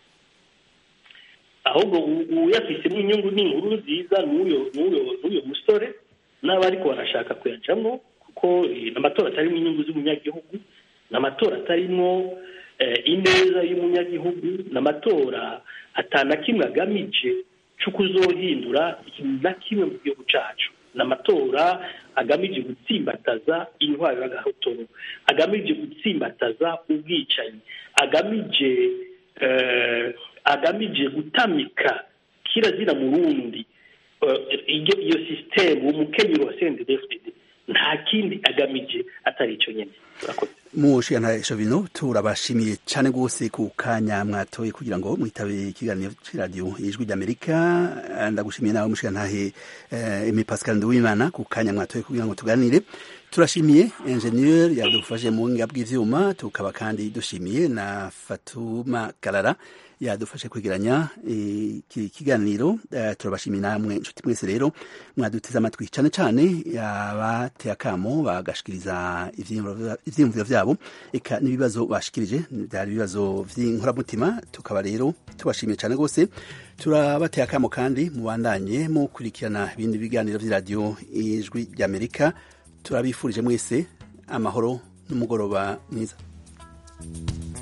ahubwo u- uyafisemo inyungu ni inkuru nziza n'uyo n'uyo n'uyo musore n'abariko barashaka kuyacamo kuko eh, amatora atarimo inyungu z'umunyagihugu ni amatora atarimo eh, ineza y'umunyagihugu ni amatora atana kimwe agamije cyo kuzohindura ikintu na kimwe mu gihugu cacu ni amatora agamije gutsimbataza intwaro y'agahotoro agamije gutsimbataza ubwicanyi agamije eh, agamije gutamika kirazira murundi eh, iyo iyo sisitemu umukenyero wa CNDD-FDD nta kindi agamije atari ico nyene urakoze mushikantare Shovino turabashimiye cyane rwose ku kanya mwatoye kugira ngo mwitabe ikiganiro c'iradiyo ijwi ry'Amerika Eh, ndagushimiye nawe mushikantahe eh, Aimé Pascal Nduwimana ku kanya mwatoye kugira ngo tuganire turashimiye ingenieur yadufashe mu buhinga bw'ivyuma tukaba kandi dushimiye na Fatuma Karara yadufashe kwegeranya eh, iki kiganiro Eh, turabashimiye namwe inshuti mwese rero mwaduteze amatwi cyane cyane abateye akamo bagashikiriza ivyiyumviro ivyiyumviro vyabo eka n'ibibazo bashikirije byari ibibazo vy'inkoramutima tukaba rero tubashimiye cyane rwose turabateye akamo kandi mubandanye mukurikirana ibindi biganiro vy'iradiyo ijwi ry'amerika turabifurije mwese amahoro n'umugoroba mwiza